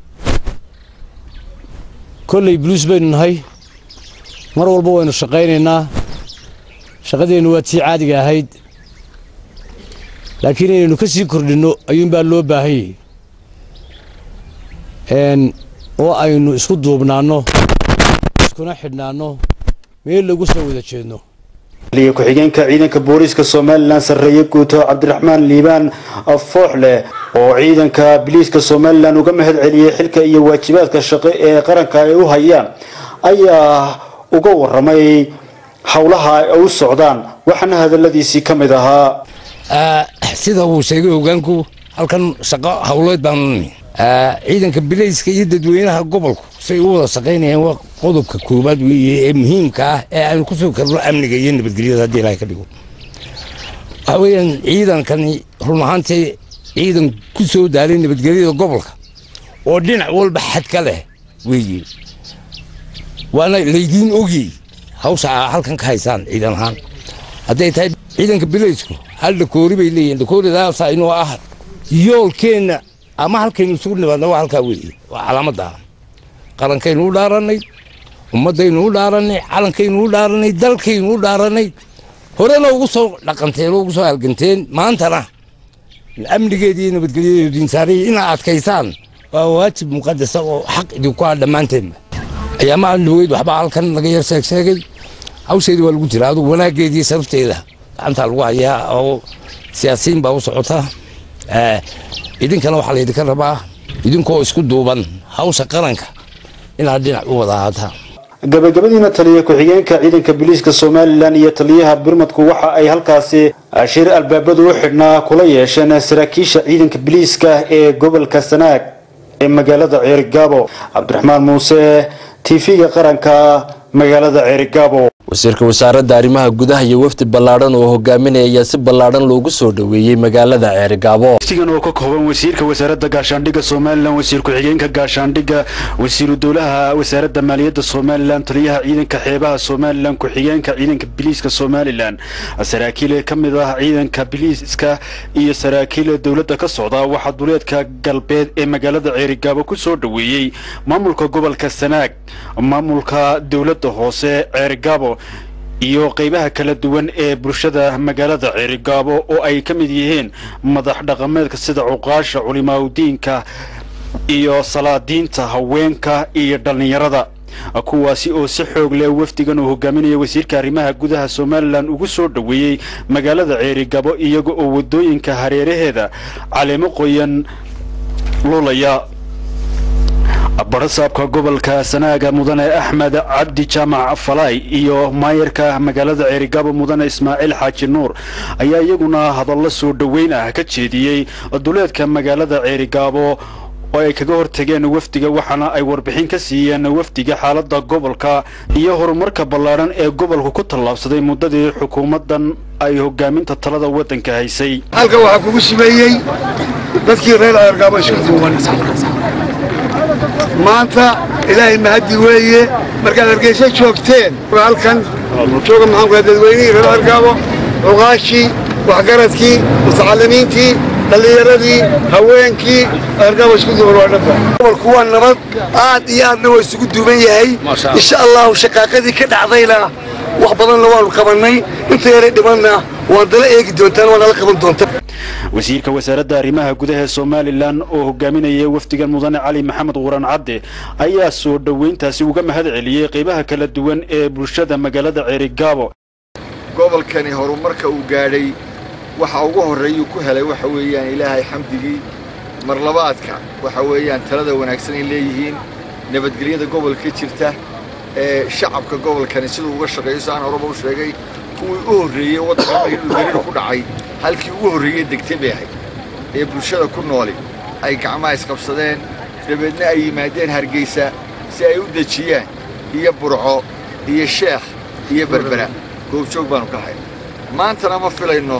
kolley buluus baynu nahay mar walba waynu shaqaynaynaa shaqadeennu waa tii caadiga ahayd laakiin inaynu ka sii kordhinno ayuunbaa loo baahan yahay oo aynu isku duubnaanno iskuna xidhnaanno meel lagu soo wada jeedno taliya ku-xigeenka ciidanka booliiska somalilan sarreeye guuto cabdiraxmaan liibaan fooxle oo ciidanka biliiska somalilan uga mahad celiyey xilka iyo waajibaadka shaqo ee qaranka ay u hayaan ayaa uga waramay howlaha ay u socdaan waxaana hadaladiisii ka mid ahaa sida uu sheegay hogaanku halkan shaqo howleed baanu nimi ciidanka bilayska iyo dadweynaha gobolku say u wada shaqaynayaan waa qodobka koowaad weeye ee muhiimka ah ee aynu kusoo karno amniga iyo nabadgelyada haddii ilahay ka dhigo waxa weeyaan ciidankani run ahaantii ciidan ku soo daalay nabadgelyada gobolka oo dhinac walba xad ka leh weeye waana laydiin ogyey hawsha aa halkan ka haysaan ciidan ahaan hadday tahay ciidanka bilaysku hal dhakoori bay leeyihin dhakooridaasa inuu ah yoolkeenna ama halkaynu isugu nimaadna waa halkaa weeye waa calaamadda qarankaynu u dhaarannay ummaddaynu u dhaarannay calankaynu u dhaarannay dalkaynu u dhaarannay horena ugu soo dhaqanteen oo ugu soo halganteen maantana amnigeeda iyo nabadgelyadeedu insaanaya inaad adkaysaan waa waajib muqadasa oo xaq idinku ah dhammaanteenba ayaamaha lugeyd waxbaa halkan laga yar sheeg sheegay hawsheeda waa lagu jira adugu wanaaggeeda iyo sharafteeda gacantaa lagu hayaa oo siyaasiyiin baa u socota idinkana waxaa laydinka rabaa idinkoo isku duuban hawsha qaranka inaad dhinac u wada ahaataan gabagabadiina taliya ku-xigeenka ciidanka booliiska somalilan iyo taliyaha birmadku waxa ay halkaasi shir albaabadu u xidhnaa kula yeesheen saraakiisha ciidanka booliiska ee gobolka sanaag ee magaalada ceerigaabo cabdiraxmaan muuse tv-ga qaranka magaalada ceerigaabo wasiirka wasaaradda arrimaha gudaha iyo wafdi ballaadhan oo hogaaminaya ayaa si ballaadhan loogu soo dhoweeyey magaalada ceerigaabo wafdigan oo ka kooban wasiirka wasaaradda gaashaandhigga somalilan wasiir ku-xigeenka gaashaandhigga wasiiru dowlaha wasaaradda maaliyadda somalilan taliyaha ciidanka xeebaha somalilan ku-xigeenka ciidanka biliiska somalilan saraakiil ka mid ah ciidanka biliiska iyo saraakiil dowladda ka socda waxaa duleedka galbeed ee magaalada ceerigaabo ku soo dhoweeyey maamulka gobolka sanaag maamulka dowladda hoose ceerigaabo iyo qeybaha kala duwan ee bulshada magaalada ceerigaabo oo ay ka mid yihiin madax dhaqameedka sida cuqaasha culimaaudiinka iyo salaadiinta haweenka iyo dhallinyarada kuwaasi oo si xoog leh wafdigan uu hogaaminaya wasiirka arrimaha gudaha somalilan ugu soo dhoweeyey magaalada ceerigaabo iyaga oo waddooyinka hareeraheeda caleemo qoyan lulaya barasaabka gobolka sanaaga mudane axmed cabdi jaamac falaay iyo maayarka magaalada ceerigaabo mudane ismaaciil xaaji nuur ayaa iyaguna hadallo soo dhoweyn ah ka jeediyey duleedka magaalada ceerigaabo oo ay kaga hortageen wafdiga waxaana ay warbixin ka siiyeen wafdiga xaalada gobolka iyo horumarka ballaadhan ee gobolku ku tallaabsaday muddadii xukuumaddan ay hogaaminta talada waddanka haysay halkan waxaa kugu simeeyey dadkii reer ceergaabo isku duuban maanta ilaahay mahaddi weeye markaad hargeysa joogteen halkan jooga maxaan ku dadweynihii reer ceergaabo cuqaashii waxgaradkii mutacalimiintii dhallinyaradii haweenkii ceergaabo isku duuban waa dhanba gobolku waa nabad aad iyo aadna waa isugu duuban yahay insha allahu shaqaaqadii ka dhacdayna wax badanna waanu qabannay inta yaray dhimanna waad dala eegi doontaan waa nala qaban doontaan wasiirka wasaaradda arrimaha gudaha ee somalilan oo hogaaminaya wafdigan mudane cali maxamed quran cadde ayaa soo dhoweyntaasi uga mahad celiyey qaybaha kala duwan ee bulshada magaalada ceerigaabo gobolkani horumarka uu gaadhay waxa ugu horreeyuu ku helay waxa weeyaan ilaahay xamdigii marlabaadka waxa weeyaan talada wanaagsan ay leeyihiin nabadgelyada gobolka jirta ee shacabka gobolkani siduu uga shaqeeyo si aan horeba u sheegay kuwii u horreeyey waddanka markii dhulgariir ku dhacay halkii ugu horreeyey degtay bay ahayd ee bulshada ku nooli ay gacmaha isqabsadeen dabeedna ay yimaadeen hargeysa si ay u dejiyaan iyo burco iyo sheekh iyo berbera goobjoog baanu ka hay maantana ma filayno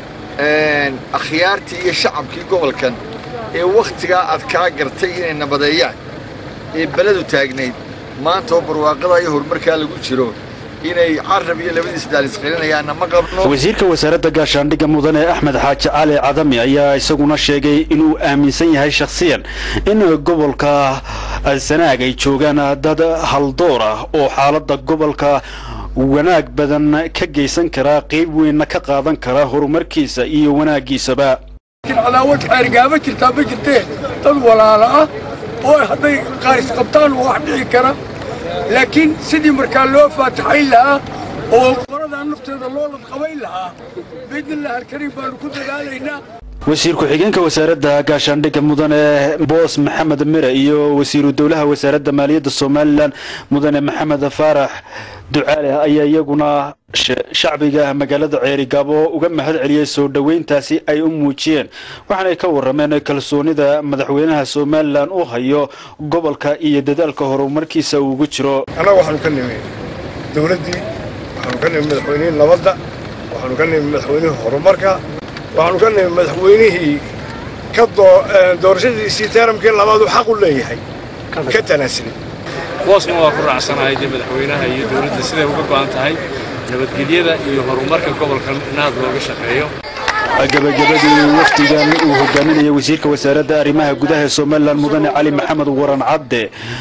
akhyaartii iyo shacabkii gobolkan ee wakhtigaa adkaa gartay inay nabadeeyaan ee beledu taagnayd maanta oo barwaaqada iyo horumarkaa lagu jiro inay carab iyo labadiisa daalisqelinayaanna ma qabno wasiirka wasaaradda gaashaandhigga mudane axmed xaaji cali cadami ayaa isaguna sheegay inuu aaminsan yahay shakhsiyan in gobolka sanaag ay joogaan dad haldoor ah oo xaaladda gobolka wanaag badan ka geysan kara qayb weynna ka qaadan kara horumarkiisa iyo wanaaggiisaba cadaawad xeergaama jirtaa ma jirtee dad walaala ah oo hadday qaaris qabtaan wax dhici kara laakiin sidii markaa loo faataxayn lahaa oo qoradaa nafteeda loo ladqabayn lahaa biidnillahi alkariim baanu ku dadaalaynaa wasiir ku-xigeenka wasaaradda gaashaandhigga mudane boos maxamed mire iyo wasiiru dowlaha wasaaradda maaliyadda somalilan mudane maxamed faarax ducaale ayaa iyaguna shacbiga magaalada ceerigaabo uga mahad celiyey soo dhoweyntaasi ay u muujiyeen waxaanay ka warrameen kalsoonida madaxweynaha somalilan u hayo gobolka iyo dadaalka horumarkiisa uu ugu jiro annaga waxaanu ka nimi dowladdii waxaanu ka nimi madaxweynihii nabadda waxaanu ka nimi madaxweynihii horumarka waxaanu ka nimi madaxweynihii ka doorashadiisii taaramkii labaad uu xaq u leeyahay ka tanaasulay boosna waa ku raacsanahay dee madaxweynaha iyo dowladda siday uga go'an tahay nabadgelyada iyo horumarka gobolkan in aad looga shaqeeyo gabagabadii wafdigan uu hogaaminaya wasiirka wasaaradda arrimaha gudaha ee somalilan mudane cali maxamed waran cadde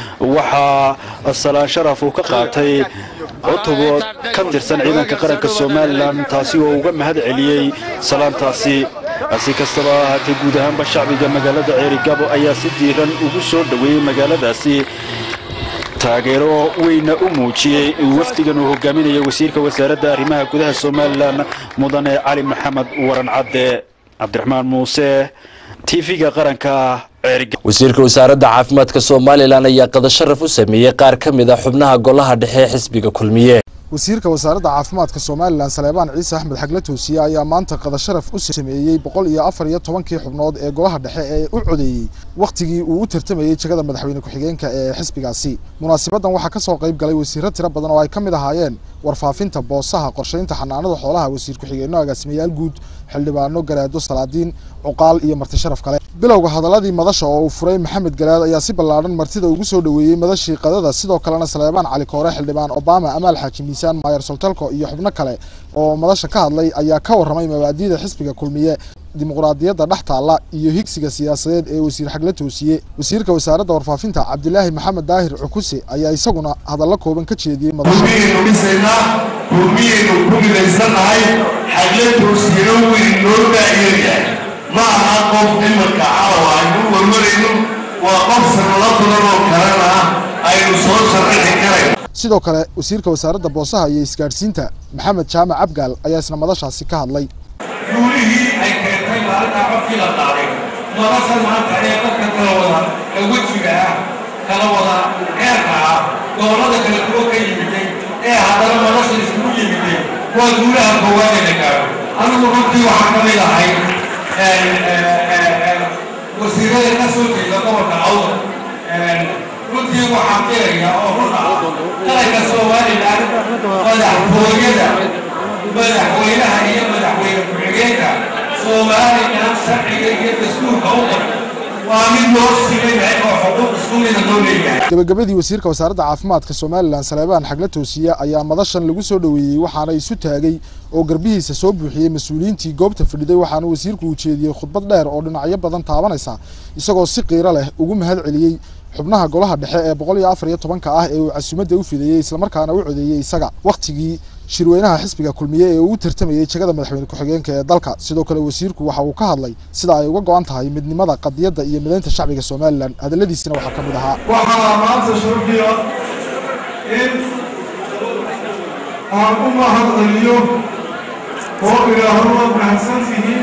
waxaa salaan sharaf uu ka qaatay cutubo ka tirsan ciidanka qaranka somalilan taasi oo uga mahad celiyey salaantaasi si kastaba ahaatee guud ahaanba shacbiga magaalada ceerigabo ayaa si diiran ugu soo dhoweeyey magaaladaasi taageero weyna u muujiyey wafdigan uu hogaaminaya wasiirka wasaaradda arrimaha gudaha somalilan mudane cali maxamed waran cadde cabdiraxmaan muuse tv-ga qaranka wasiirka wasaaradda caafimaadka somalilan ayaa qadasharaf u sameeyey qaar ka mid a xubnaha golaha dhexe ee xisbiga kulmiye wasiirka wasaaradda caafimaadka somalilan saleebaan ciise axmed xagle toosiye ayaa maanta qadasharaf u sameeyey boqol iyo afar iyo tobankii xubnood ee golaha dhexe ee u codeeyey wakhtigii uu u tartamayey jegada madaxweyne ku-xigeenka ee xisbigaasi munaasabaddan waxaa ka soo qayb galay wasiirro tiro badan oo ay ka mid ahaayeen warfaafinta boosaha qorshaynta xanaanada xoolaha wasiir ku-xigeenno agaasimayaal guud xildhibaano garaado salaadiin cuqaal iyo marti sharaf kale bilowga hadaladii madasha oo uu furay maxamed garaad ayaa si ballaadhan martida ugu soo dhoweeyey madashii qadada sidoo kalena saleebaan cali koore xildhibaan obama amaal xaaji miisaan maayar soltalko iyo xubno kale oo madasha ka hadlay ayaa ka warramay mabaadi'da xisbiga kulmiye dimuqraadiyadda dhex taalla iyo higsiga siyaasadeed ee wasiir xagle toosiye wasiirka wasaaradda warfaafinta cabdilaahi maxamed daahir cukuse ayaa isaguna hadallo kooban ka jeediyey kulmiyaynu ku midaysannahay xagle toosiyena weyn noo daayaryahay ma aha qof imarka caawa aynu warmarayno waa qof sanado badan oo kalena aynu soo sharaxi karayn sidoo kale wasiirka wasaaradda boosaha iyo isgaadhsiinta maxamed jaamac abgaal ayaa isna madashaasi ka hadlay guulihii ay keentay maalintaa codkii la qaaday madasha maanta ee dadka kala wada ee wejiga ah kala wada heerka ah gobollada kale kuwa ka yimiday ee haddana nolosha isugu yimiday waa guulaha koowaad ee la gaaro anigu runtii waxaan ka mid ahay wasiirada ka soo jeeda gobolka awdal runtii waxaan qiraya oo run ah qaranka somalilan madaxtooyada madaxweynaha iyo madaxweyne ku-xigeenka somalilan sharciga iyo dastuurka u qor waa mid loo siman yahay oo xuquuq isku mida loo leeyahay gabagabadii wasiirka wasaaradda caafimaadka somalilan saleebaan xagle toosiye ayaa madashan lagu soo dhoweeyey waxaana isu taagay oo garbihiisa soo buuxiyey mas-uuliyiintii goobta fadhiday waxaana wasiirku uu jeediyey khudbad dheer oo dhinacyo badan taabanaysa isagoo si qiiro leh ugu mahad celiyey xubnaha golaha dhexe ee boqol iyo afar iyo tobanka ah ee uu casuumadda u fideeyey islamarkaana u codeeyey isaga wakhtigii shirweynaha xisbiga kulmiye ee uu u tartamayey jegada madaxweyne ku-xigeenka ee dalka sidoo kale wasiirku waxa uu ka hadlay sida ay uga go-an tahay midnimada qadiyadda iyo midaynta shacbiga somalilan hadalladiisina waxaa ka mid ahaa waxaa maanta sharfiya in aan u mahad celiyo oo idhaahdo waad mahadsantihiin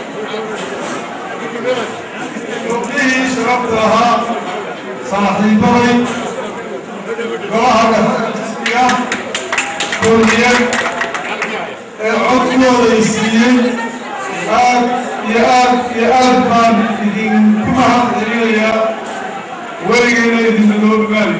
gabdhihii sharafta ahaa saaxiibaday golaha dhexe xisbiga kulmiye ee codkooda i siiyey aad iyo aad iyo aad baan idinku mahad celinayaa weligeyna idinna loo maali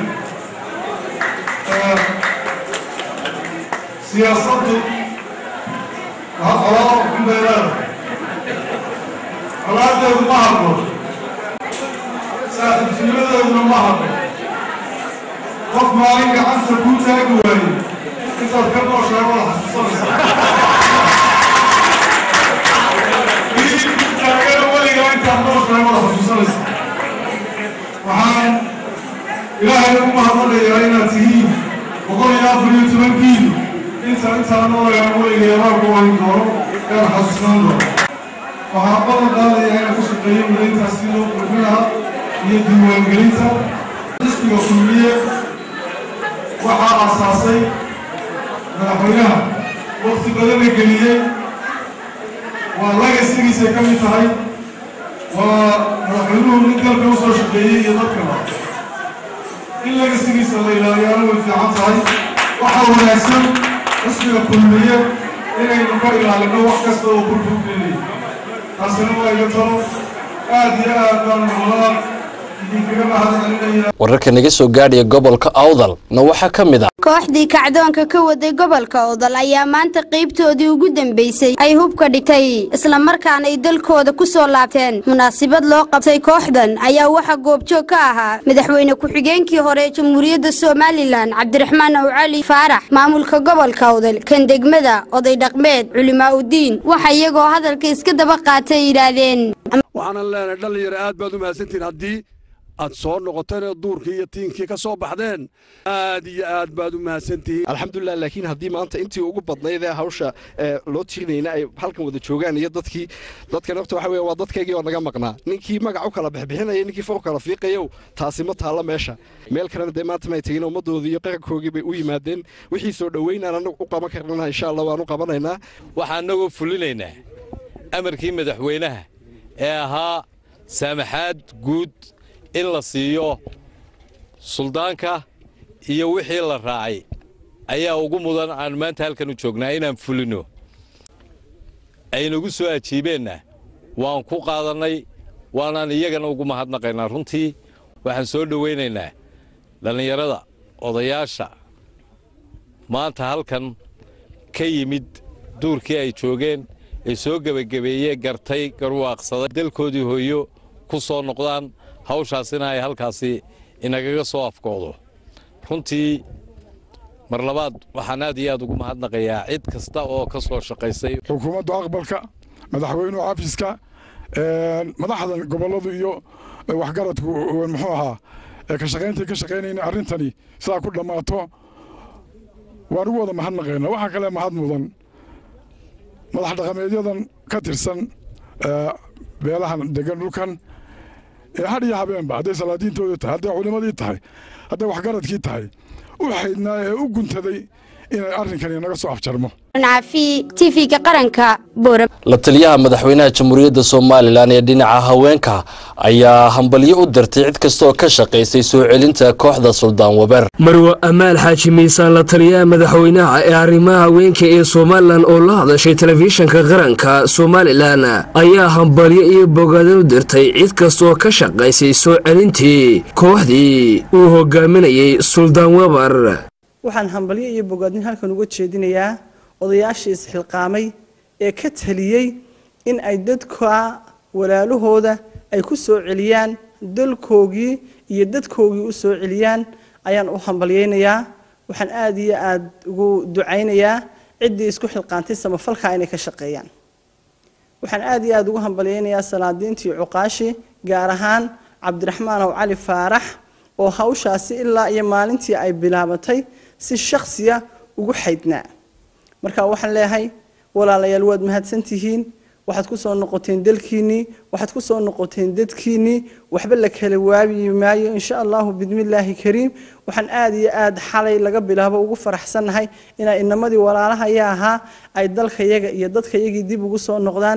siyaasaddu waa qolaa xumbeedaada colaadeedu ma hadlo saaxiibtinimadeeduna ma hadlo qof maalin gacanta kuu taagi waaye intaad ka nooshaa wada xasuusanaysaa taagana weligaa intaad nooshaa wada xasuusanaysaa waxaan ilaahay ugu mahadnaqayaa inaad tihiin boqol iyo afar iyo tobankiinu inta intaa noolayaan weligay abaarku wayn doono ean xasuusnaan doono waxaan balan qaadayaa inaan ka shaqeeyo midayntaas si loo qurxin lahaa iyo diiwaangelinta xisbiga kulmiye waxaa aasaasay madaxweynaha waqti badana geliyey waa lagasigiisay ka mid tahay waa madaxweynuhu nin dalka u soo shaqeeyey iyo dadkaba in lagasigiisa la ilaaliyaana way fiican tahay waxaa wanaagsan xisbiga kulmiye inaynu ka ilaalino wax kasta oo burburgeliyay taasina waa iga talo aad iyo aad baan nololaa idinkaga mahad celinaya wararka naga soo gaadhaya gobolka awdal na waxaa ka mid ah kooxdii kacdoonka ka waday gobolka awdal ayaa maanta qaybtoodii ugu dambeysay ay hubka dhigtay islamarkaana ay dalkooda ku soo laabteen munaasabad loo qabtay kooxdan ayaa waxaa goobjoog ka ahaa madaxweyne ku-xigeenkii hore ee jamhuuriyadda somalilan cabdiraxmaan aw cali faarax maamulka gobolka awdal kan degmada oday dhaqmeed culimaa udiin waxa iyagoo hadalka iska daba qaatay yidhaahdeen waxaanan leenahay dhallinyaro aad baad u mahadsantihin haddii aad soo noqoteen oo duurkii iyo tiinkii ka soo baxdeen aad iyo aad baad u mahadsantihiin alxamdulilah laakiin haddii maanta intii ugu badnayd ee hawsha ee loo tirinayna ay halkan wada joogaan iyo dadkii dadka nafta waxa weeye waa dadkaygii oo naga maqnaa ninkii magac u kala bixbixinaya ninkii far u kala fiiqayow taasi ma taalla meesha meel kalena dee maanta may tegin ummaddoodii iyo qarankoogii bay u yimaadeen wixii soo dhoweynaan anagu u qaban karnana insha allah waan u qabanaynaa waxaan anagoo fulinaynaa amarkii madaxweynaha ee ahaa saamaxaad guud in la siiyo suldaanka iyo wixii la raacay ayaa ugu mudan aan maanta halkan u joognaa inaan fulino aynagu soo ajiibeenna waan ku qaadannay waanaan iyagana ugu mahadnaqaynaa runtii waxaan soo dhowaynaynaa dhallinyarada odayaasha maanta halkan ka yimid duurkii ay joogeen ee soo gebagabeeyee gartay garwaaqsaday dalkoodii hooyo ku soo noqdaan hawshaasina ay halkaasi inagaga soo afkoodo runtii mar labaad waxaan aad iyo aad ugu mahadnaqayaa cid kasta oo ka soo shaqaysay xukuumadda aqbalka madaxweynuhu xafiiska madaxda gobolladu iyo waxgaradku muxuu ahaa ka shaqayntii ka shaqaynayna arrintani sidaa ku dhammaato waan ugu wada mahadnaqaynaa waxaa kale mahad mudan madax dhaqameedyadan ka tirsan beelahan degan dhulkan ee had iyo habeenba hadday salaadiintooda tahay hadday culimadii tahay hadday waxgaradkii tahay u xaydnaa ee u guntaday inay arrinkani naga soo afjarmo caafi tv-ga qaranka boora la taliyaha madaxweynaha jamhuuriyadda somalilan ee dhinaca haweenka ayaa hambalyo u dirtay cid kasta oo ka shaqaysay soo celinta kooxda suldaan waber marwo amaal xaaji miisaan la taliyaha madaxweynaha ee arrimaha haweenka ee somalilan oo la hadashay telefishinka qaranka somalilan ayaa hambalyo iyo bogaadin u dirtay cid kasta oo ka shaqaysay soo celintii kooxdii uu hogaaminayay suldaan weber waxaan hambalyo iyo bogaadin halkan uga jeedinayaa odayaashii isxilqaamay ee ka taliyey in ay dadka walaalahooda ay ku soo celiyaan dalkoogii iyo dadkoogii u soo celiyaan ayaan u hambalyaynayaa waxaan aada iyo aada ugu ducaynayaa ciddii isku xilqaantay samafalka inay ka shaqeeyaan waxaan aada iyo aada ugu hambalyaynayaa salaadiintii cuqaashi gaar ahaan cabdiraxmaan ow cali faarax oo hawshaasi ilaa iyo maalintii ay bilaabatay si shaksiya ugu xaydnaa marka waxaan leeyahay walaalayaal waad mahadsantihiin waxaad ku soo noqoteen dalkiinnii waxaad ku soo noqoteen dadkiinnii waxba la kala waabi maayo insha allahu bidmillaahi kariim waxaan aada iyo aada xalay laga bilaabo ugu faraxsannahay inay inamadii walaalahaya ahaa ay dalkayaga iyo dadkayagii dib ugu soo noqdaan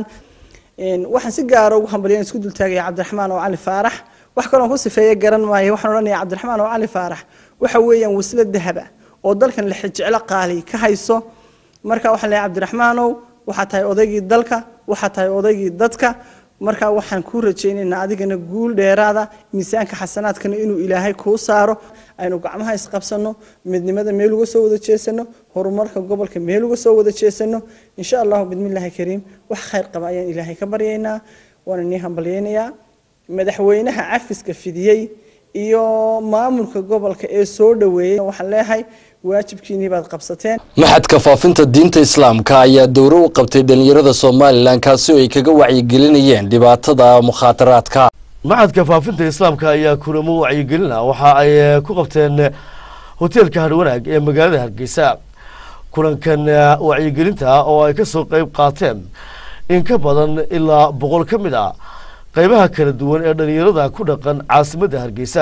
waxaan si gaara ugu hambalyan isku dultaagaya cabdiraxmaan oo cali faarax wax kaloon ku sifeeye garan maayo waxaan odhanaya cabdiraxmaan oo cali faarax waxa weeyaan waslo dahaba oo dalkan la xijeclo qaali ka hayso marka waxaan leeyahay cabdiraxmaanow waxaa tahay odaygii dalka waxaa tahay odaygii dadka marka waxaan kuu rajaynaynaa adigana guul dheeraada miisaanka xasanaadkana inuu ilaahay kuu saaro aynu gacmaha isqabsano midnimada meel uga soo wada jeesano horumarka gobolka meel uga soo wada jeesano insha allahu bidmillaahi kariim wax khayr qaba ayaan ilaahay ka baryaynaa waana nii hambalyaynayaa madaxweynaha cafiska fidiyey iyo maamulka gobolka ee soo dhoweeyey waxaan leeyahay waajibkiinii baad qabsateen maxadka faafinta diinta islaamka ayaa dowro u qabtay dhalinyarada somalilan kaasi oo ay kaga wacyigelinayeen dhibaatada mukhaataraadka maxadka faafinta islaamka ayaa kulamo wacyigelina waxa ay ku qabteen hoteelka harwanaag ee magaalada hargeysa kulankan wacyigelinta oo ay kasoo qeyb qaateen in ka badan ilaa boqol ka mid a qeybaha kala duwan ee dhalinyarada ku dhaqan caasimadda hargeysa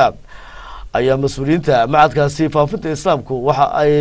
ayaa mas-uuliyiinta macadkaasi faafinta islaamku waxa ay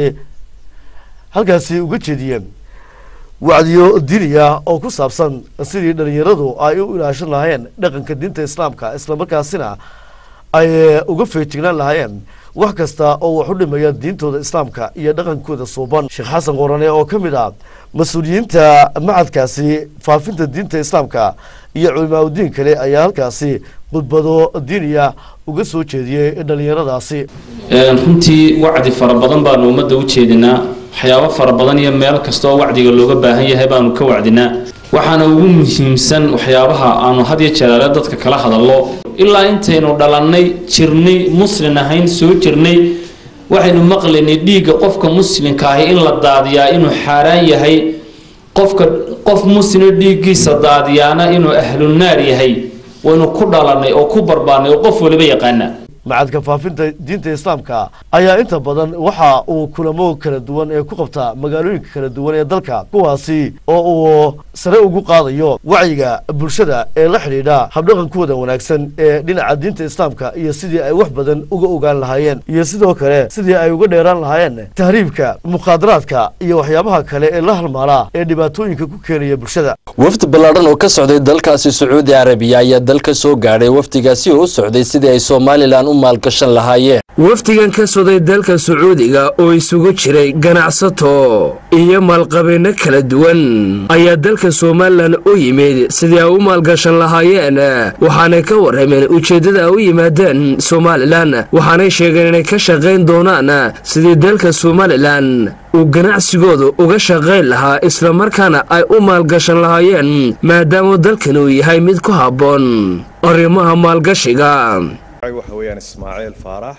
halkaasi uga jeediyeen wacdiyo diniya oo ku saabsan sidii dhalinyaradu ay u ilaashan lahaayeen dhaqanka diinta islaamka islamarkaasina ay uga feejignaan lahaayeen wax kasta oo wax u dhimaya diintooda islaamka iyo dhaqankooda suuban sheekh xasan qorane oo ka mid ah mas-uuliyiinta macadkaasi faafinta diinta islaamka iyo culimaauddiin kale ayaa halkaasi khudbado diiniya uga soo jeediyey dhalinyaradaasi runtii wacdi fara badan baanu ummadda u jeedinaa waxyaabo fara badan iyo meel kastoo wacdiga looga baahan yahay baanu ka wacdinaa waxaana ugu muhiimsan waxyaabaha aanu had iyo jeeraale dadka kala hadallo ilaa intaynu dhalannay jirnay muslin ahayn soo jirnay waxaynu maqlaynay dhiigga qofka muslimka ahi in la daadiyaa inuu xaaraan yahay qofka qof muslima dhiiggiisa daadiyaana inuu ahlunaar yahay waynu ku dhalannay oo ku barbaarnay oo qof waliba yaqaana macadka faafinta diinta islaamka ayaa inta badan waxa uu kulamo kala duwan ee ku qabta magaalooyinka kala duwan ee dalka kuwaasi oo uu sare ugu qaadayo wacyiga bulshada ee la xidhiidha habdhaqankooda wanaagsan ee dhinaca diinta islaamka iyo sidii ay wax badan uga ogaan lahaayeen iyo sidoo kale sidii ay uga dheeraan lahaayeen tahriibka mukhaadaraadka iyo waxyaabaha kale ee la halmaala ee dhibaatooyinka ku keenaya bulshada wafdi ballaadhan oo ka socday dalkaasi sacuudi carabiya ayaa dalka soo gaadhay wafdigaasi oo u socday sidii ay somalilan u maalgashan lahaayeen wafdigan ka socday dalka sacuudiga oo isugu jiray ganacsato iyo maalqabeenno kala duwan ayaa dalka somalilan u yimid sidii ay u maalgashan lahaayeen waxaanay ka warrameen ujeeddada ay u yimaadeen somalilan waxaanay sheegeen inay ka shaqayn doonaan sidii dalka somalilan uu ganacsigooda uga shaqayn lahaa islamarkaana ay u maalgashan lahaayeen maadaama dalkan uu yahay mid ku habboon arrimaha maalgashiga waxa weeyaan ismaaciil faarax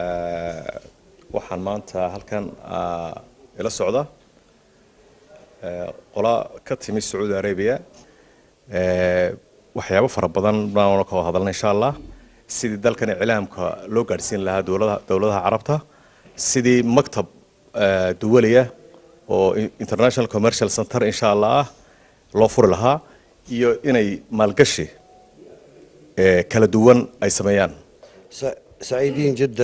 waxaan maanta halkan ila socda qola ka timi sacuudi arabia waxyaabo fara badan baan ka wada hadalna insha allah sidii dalkan iclaamka loo gaadhsiin lahaa dowladaha carabta sidii maktab duwaliya oo international commercial center insha allah ah loo furi lahaa iyo inay maalgashi kala duwan ay sameeyaan سعيدين جدا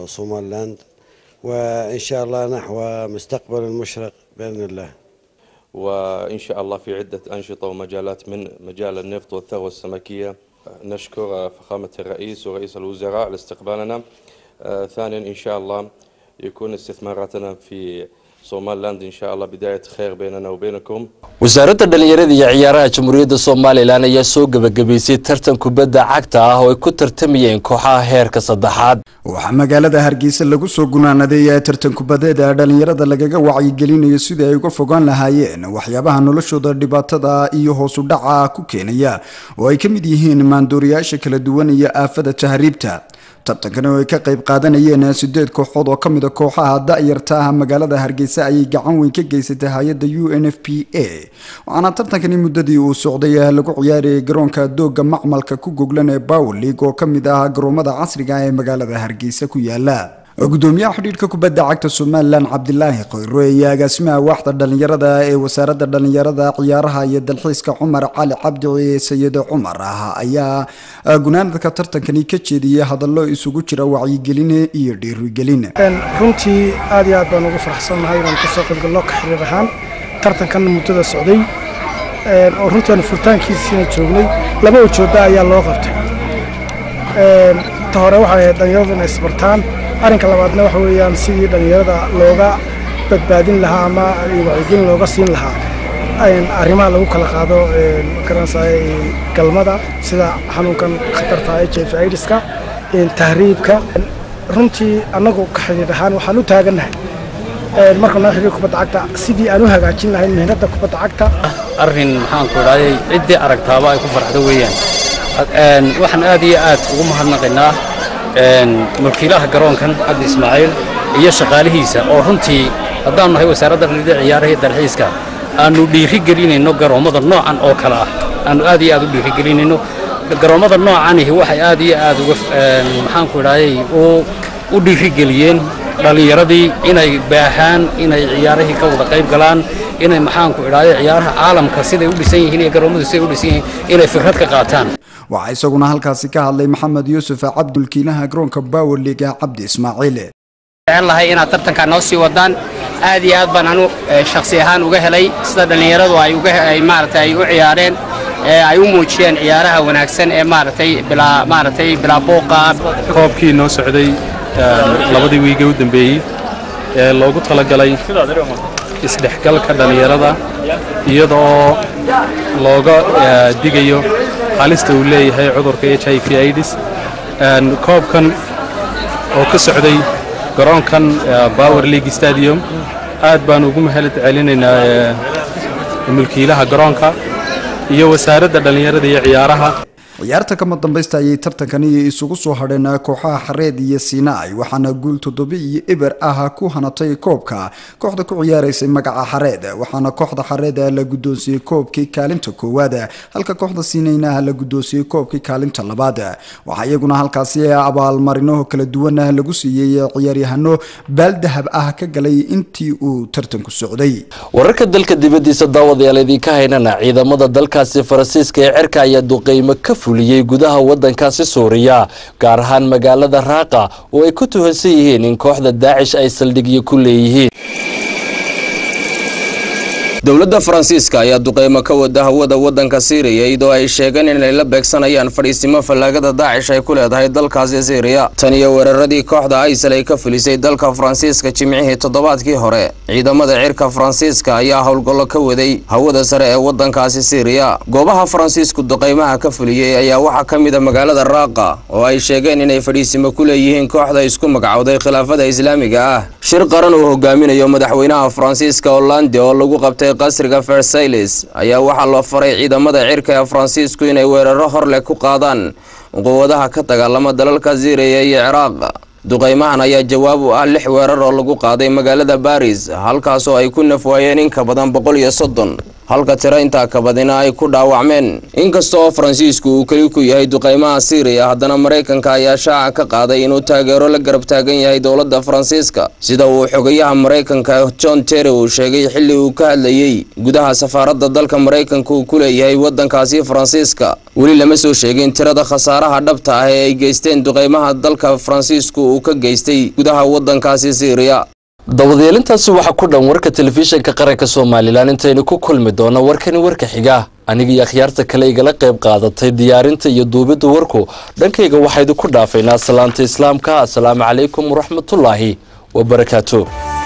بصوماليلاند وإن شاء الله نحو مستقبل مشرق بإذن الله وإن شاء الله في عدة أنشطة ومجالات من مجال النفط والثروة السمكية نشكر فخامة الرئيس ورئيس الوزراء على استقبالنا آه، ثانيا إن شاء الله يكون استثماراتنا في صومال لاند إن شاء الله بداية خير بيننا وبينكم wasaaradda dhallinyarada iyo ciyaaraha jamhuuriyadda somalilan ayaa soo gebagabaysay tartan kubadda cagta ah oo ay ku tartamayeen kooxaha heerka saddexaad waxaa magaalada hargeysa lagu soo gunaanaday tartan kubadeeda dhalinyarada lagaga wacyigelinayo sidii ay uga fogaan lahaayeen waxyaabaha noloshooda dhibaatada iyo hoosu dhaca ku keenaya oo ay ka mid yihiin maandooriyaasha kala duwan iyo aafada tahriibta tartankani oo ay ka qayb qaadanayeen sideed kooxood oo kamid a kooxaha da-yarta ah magaalada hargeysa ayay gacan weyn ka geysatay hay-adda u n f p a waxaana tartankani muddadii uu socday lagu ciyaarayay garoonka dooga macmalka ku goglan ee power league oo kamid ah garoomada casriga ah ee magaalada hargeysa ku yaala gudoomiyaha xidhiidhka kubadda cagta somalilan cabdilaahi khayro iyo agaasimaha waaxda dhalinyarada ee wasaaradda dhalinyarada ciyaaraha iyo dalxiiska cumar cali cabdi sayid cumar ah ayaa gunaanadka tartankani ka jeediyey hadallo isugu jira wacyigelin iyo dhiirigelin runtii aad iyo aad baan ugu faraxsannahay inaan kasoo qaybgalno ka xiriir ahaan tartankan muddada socday oo runtii aanu furitaankiisiina joognay laba ujeedda ayaa loo qabtay ta hore waxay ahayd dhalinyaradu inay isbartaan arrinka labaadna waxa weeyaan sidii dhallinyarada looga badbaadin lahaa ama wacyigelin looga siin lahaa arrimaha lagu kala qaado garanaysaa galmada sida xanuunkan khatarta h i v aidiska tahriibka runtii annagu ka xidhiidh ahaan waxaan u taagannahay marka noo xidhiir kubadda cagta sidii aan u hagaajin lahayn mihnadda kubadda cagta arrin maxaanku idhahday ciddii aragtaaba ay ku farxdo weeyaan waxaan aad iyo aad ugu mahadnaqaynaa mulkiilaha garoonkan cabdi ismaaciil iyo shaqaalihiisa oo runtii haddaanu nahay wasaaradda dhallinyarada ciyaaraha iyo dalxiiska aanu dhiiri gelinayno garoommada noocan oo kale ah aanu aad iyo aad u dhiiri gelinayno garoommada noocanihi waxay aad iyo aad uga maxaanku idhahday u dhiiri geliyeen dhallinyaradii inay baahaan inay ciyaarihii ka wada qayb galaan inay maxaanku idhahday ciyaaraha caalamka siday u dhisan yihiin iyo garoommadu siday u dhisan yihiin inay fikrad ka qaataan waxaa isaguna halkaasi ka hadlay maxamed yuusuf cabdulkiilaha garoonka power league cabdi ismaaciil jecel lahay inaad tartankaa noo sii wadaan aad iyo aad baan anu shakhsi ahaan uga helay sida dhallinyaradu ay uga ay maaragtay ay u ciyaareen ee ay u muujiyeen ciyaaraha wanaagsan ee maaragtay bilaa maaragtay bilaa buuqa koobkii noo socday labadii wiige u dambeeyey ee loogu talagalay isdhexgalka dhallinyarada iyadoo looga digayo halista uu leeyahay cudurka h i v aids koobkan oo ka socday garoonkan power league stadium aad baan ugu mahad celinaynaa mulkiilaha garoonka iyo wasaaradda dhallinyarada iyo ciyaaraha ciyaarta kama dambaysta ayay tartankani isugu soo hadheen kooxaha xareed iyo siinaay waxaana guul toddoba iyo eber ah ku hanatay koobka kooxda ku ciyaaraysay magaca xareed waxaana kooxda xareed la guddoonsiiyey koobkii kaalinta koowaad halka kooxda siinayna la guddoonsiiyey koobkii kaalinta labaad waxaa iyaguna halkaasi abaalmarino kala duwan lagu siiyey ciyaaryahano baaldahab ah ka galay intii uu tartanku socday wararka dalka dibadiisa daawadayaal idinka haynana ciidamada dalkaasi faransiiska ee cerka ayaa duqeymo ka fuliyey gudaha wadankaasi suuriya gaar ahaan magaalada raaqa oo ay ku tuhansan yihiin in kooxda daacish ay saldhigyo ku leeyihiin dowladda faransiiska ayaa duqeymo ka wada hawada wadanka siiriya iyadoo ay sheegeen inay la beegsanayaan fadhiisimo fallaagada daacish ay ku leedahay dalkaasi siiriya tan iyo weeraradii kooxda aysal ay ka filisay dalka faransiiska jimcihii toddobaadkii hore ciidamada cirka faransiiska ayaa howlgallo ka waday hawada sare ee wadankaasi siiriya goobaha faransiisku duqeymaha ka fuliyey ayaa waxaa ka mid a magaalada raaqa oo ay sheegeen inay fadhiisimo ku leeyihiin kooxda isku magacowday khilaafada islaamiga ah shir qaran uu hogaaminayo madaxweynaha faransiiska hollande oo lagu qabtay qasriga versailes ayaa waxaa loo faray ciidamada cirka ee faransiisku inay weeraro hor leh ku qaadaan quwadaha ka dagaalama dalalka siiriya iyo ciraaq duqeymahan ayaa jawaab u ah lix weerar oo lagu qaaday magaalada baris halkaasoo ay ku nafwaayeen in ka badan boqol iyo soddon halka tiro intaa ka badina ay ku dhaawacmeen inkasta oo faransiisku uu keli ku yahay duqeymaha siiriya haddana maraykanka ayaa shaaca ka qaaday inuu taageero la garab taagan yahay dowladda faransiiska sida uu xogayaha maraykanka john terry uu sheegay xilli uu ka hadlayey gudaha safaaradda dalka maraykanka uu ku leeyahay wadankaasi faransiiska weli lama soo sheegin tirada khasaaraha dhabta ah ee ay geysteen duqeymaha dalka faransiisku uu ka geystay gudaha wadankaasi siiriya dawadayeelintaasi waxaa ku dhan warka telefishinka qaranka somalilan intaynu ku kulmi doono warkani warka xiga aniga iyo akhyaarta kale igala qayb qaadatay diyaarinta iyo duubidda warku dhankayga waxaa idinku dhaafaynaa salaanta islaamka asalaamu calaykum waraxmatullaahi wabarakaatu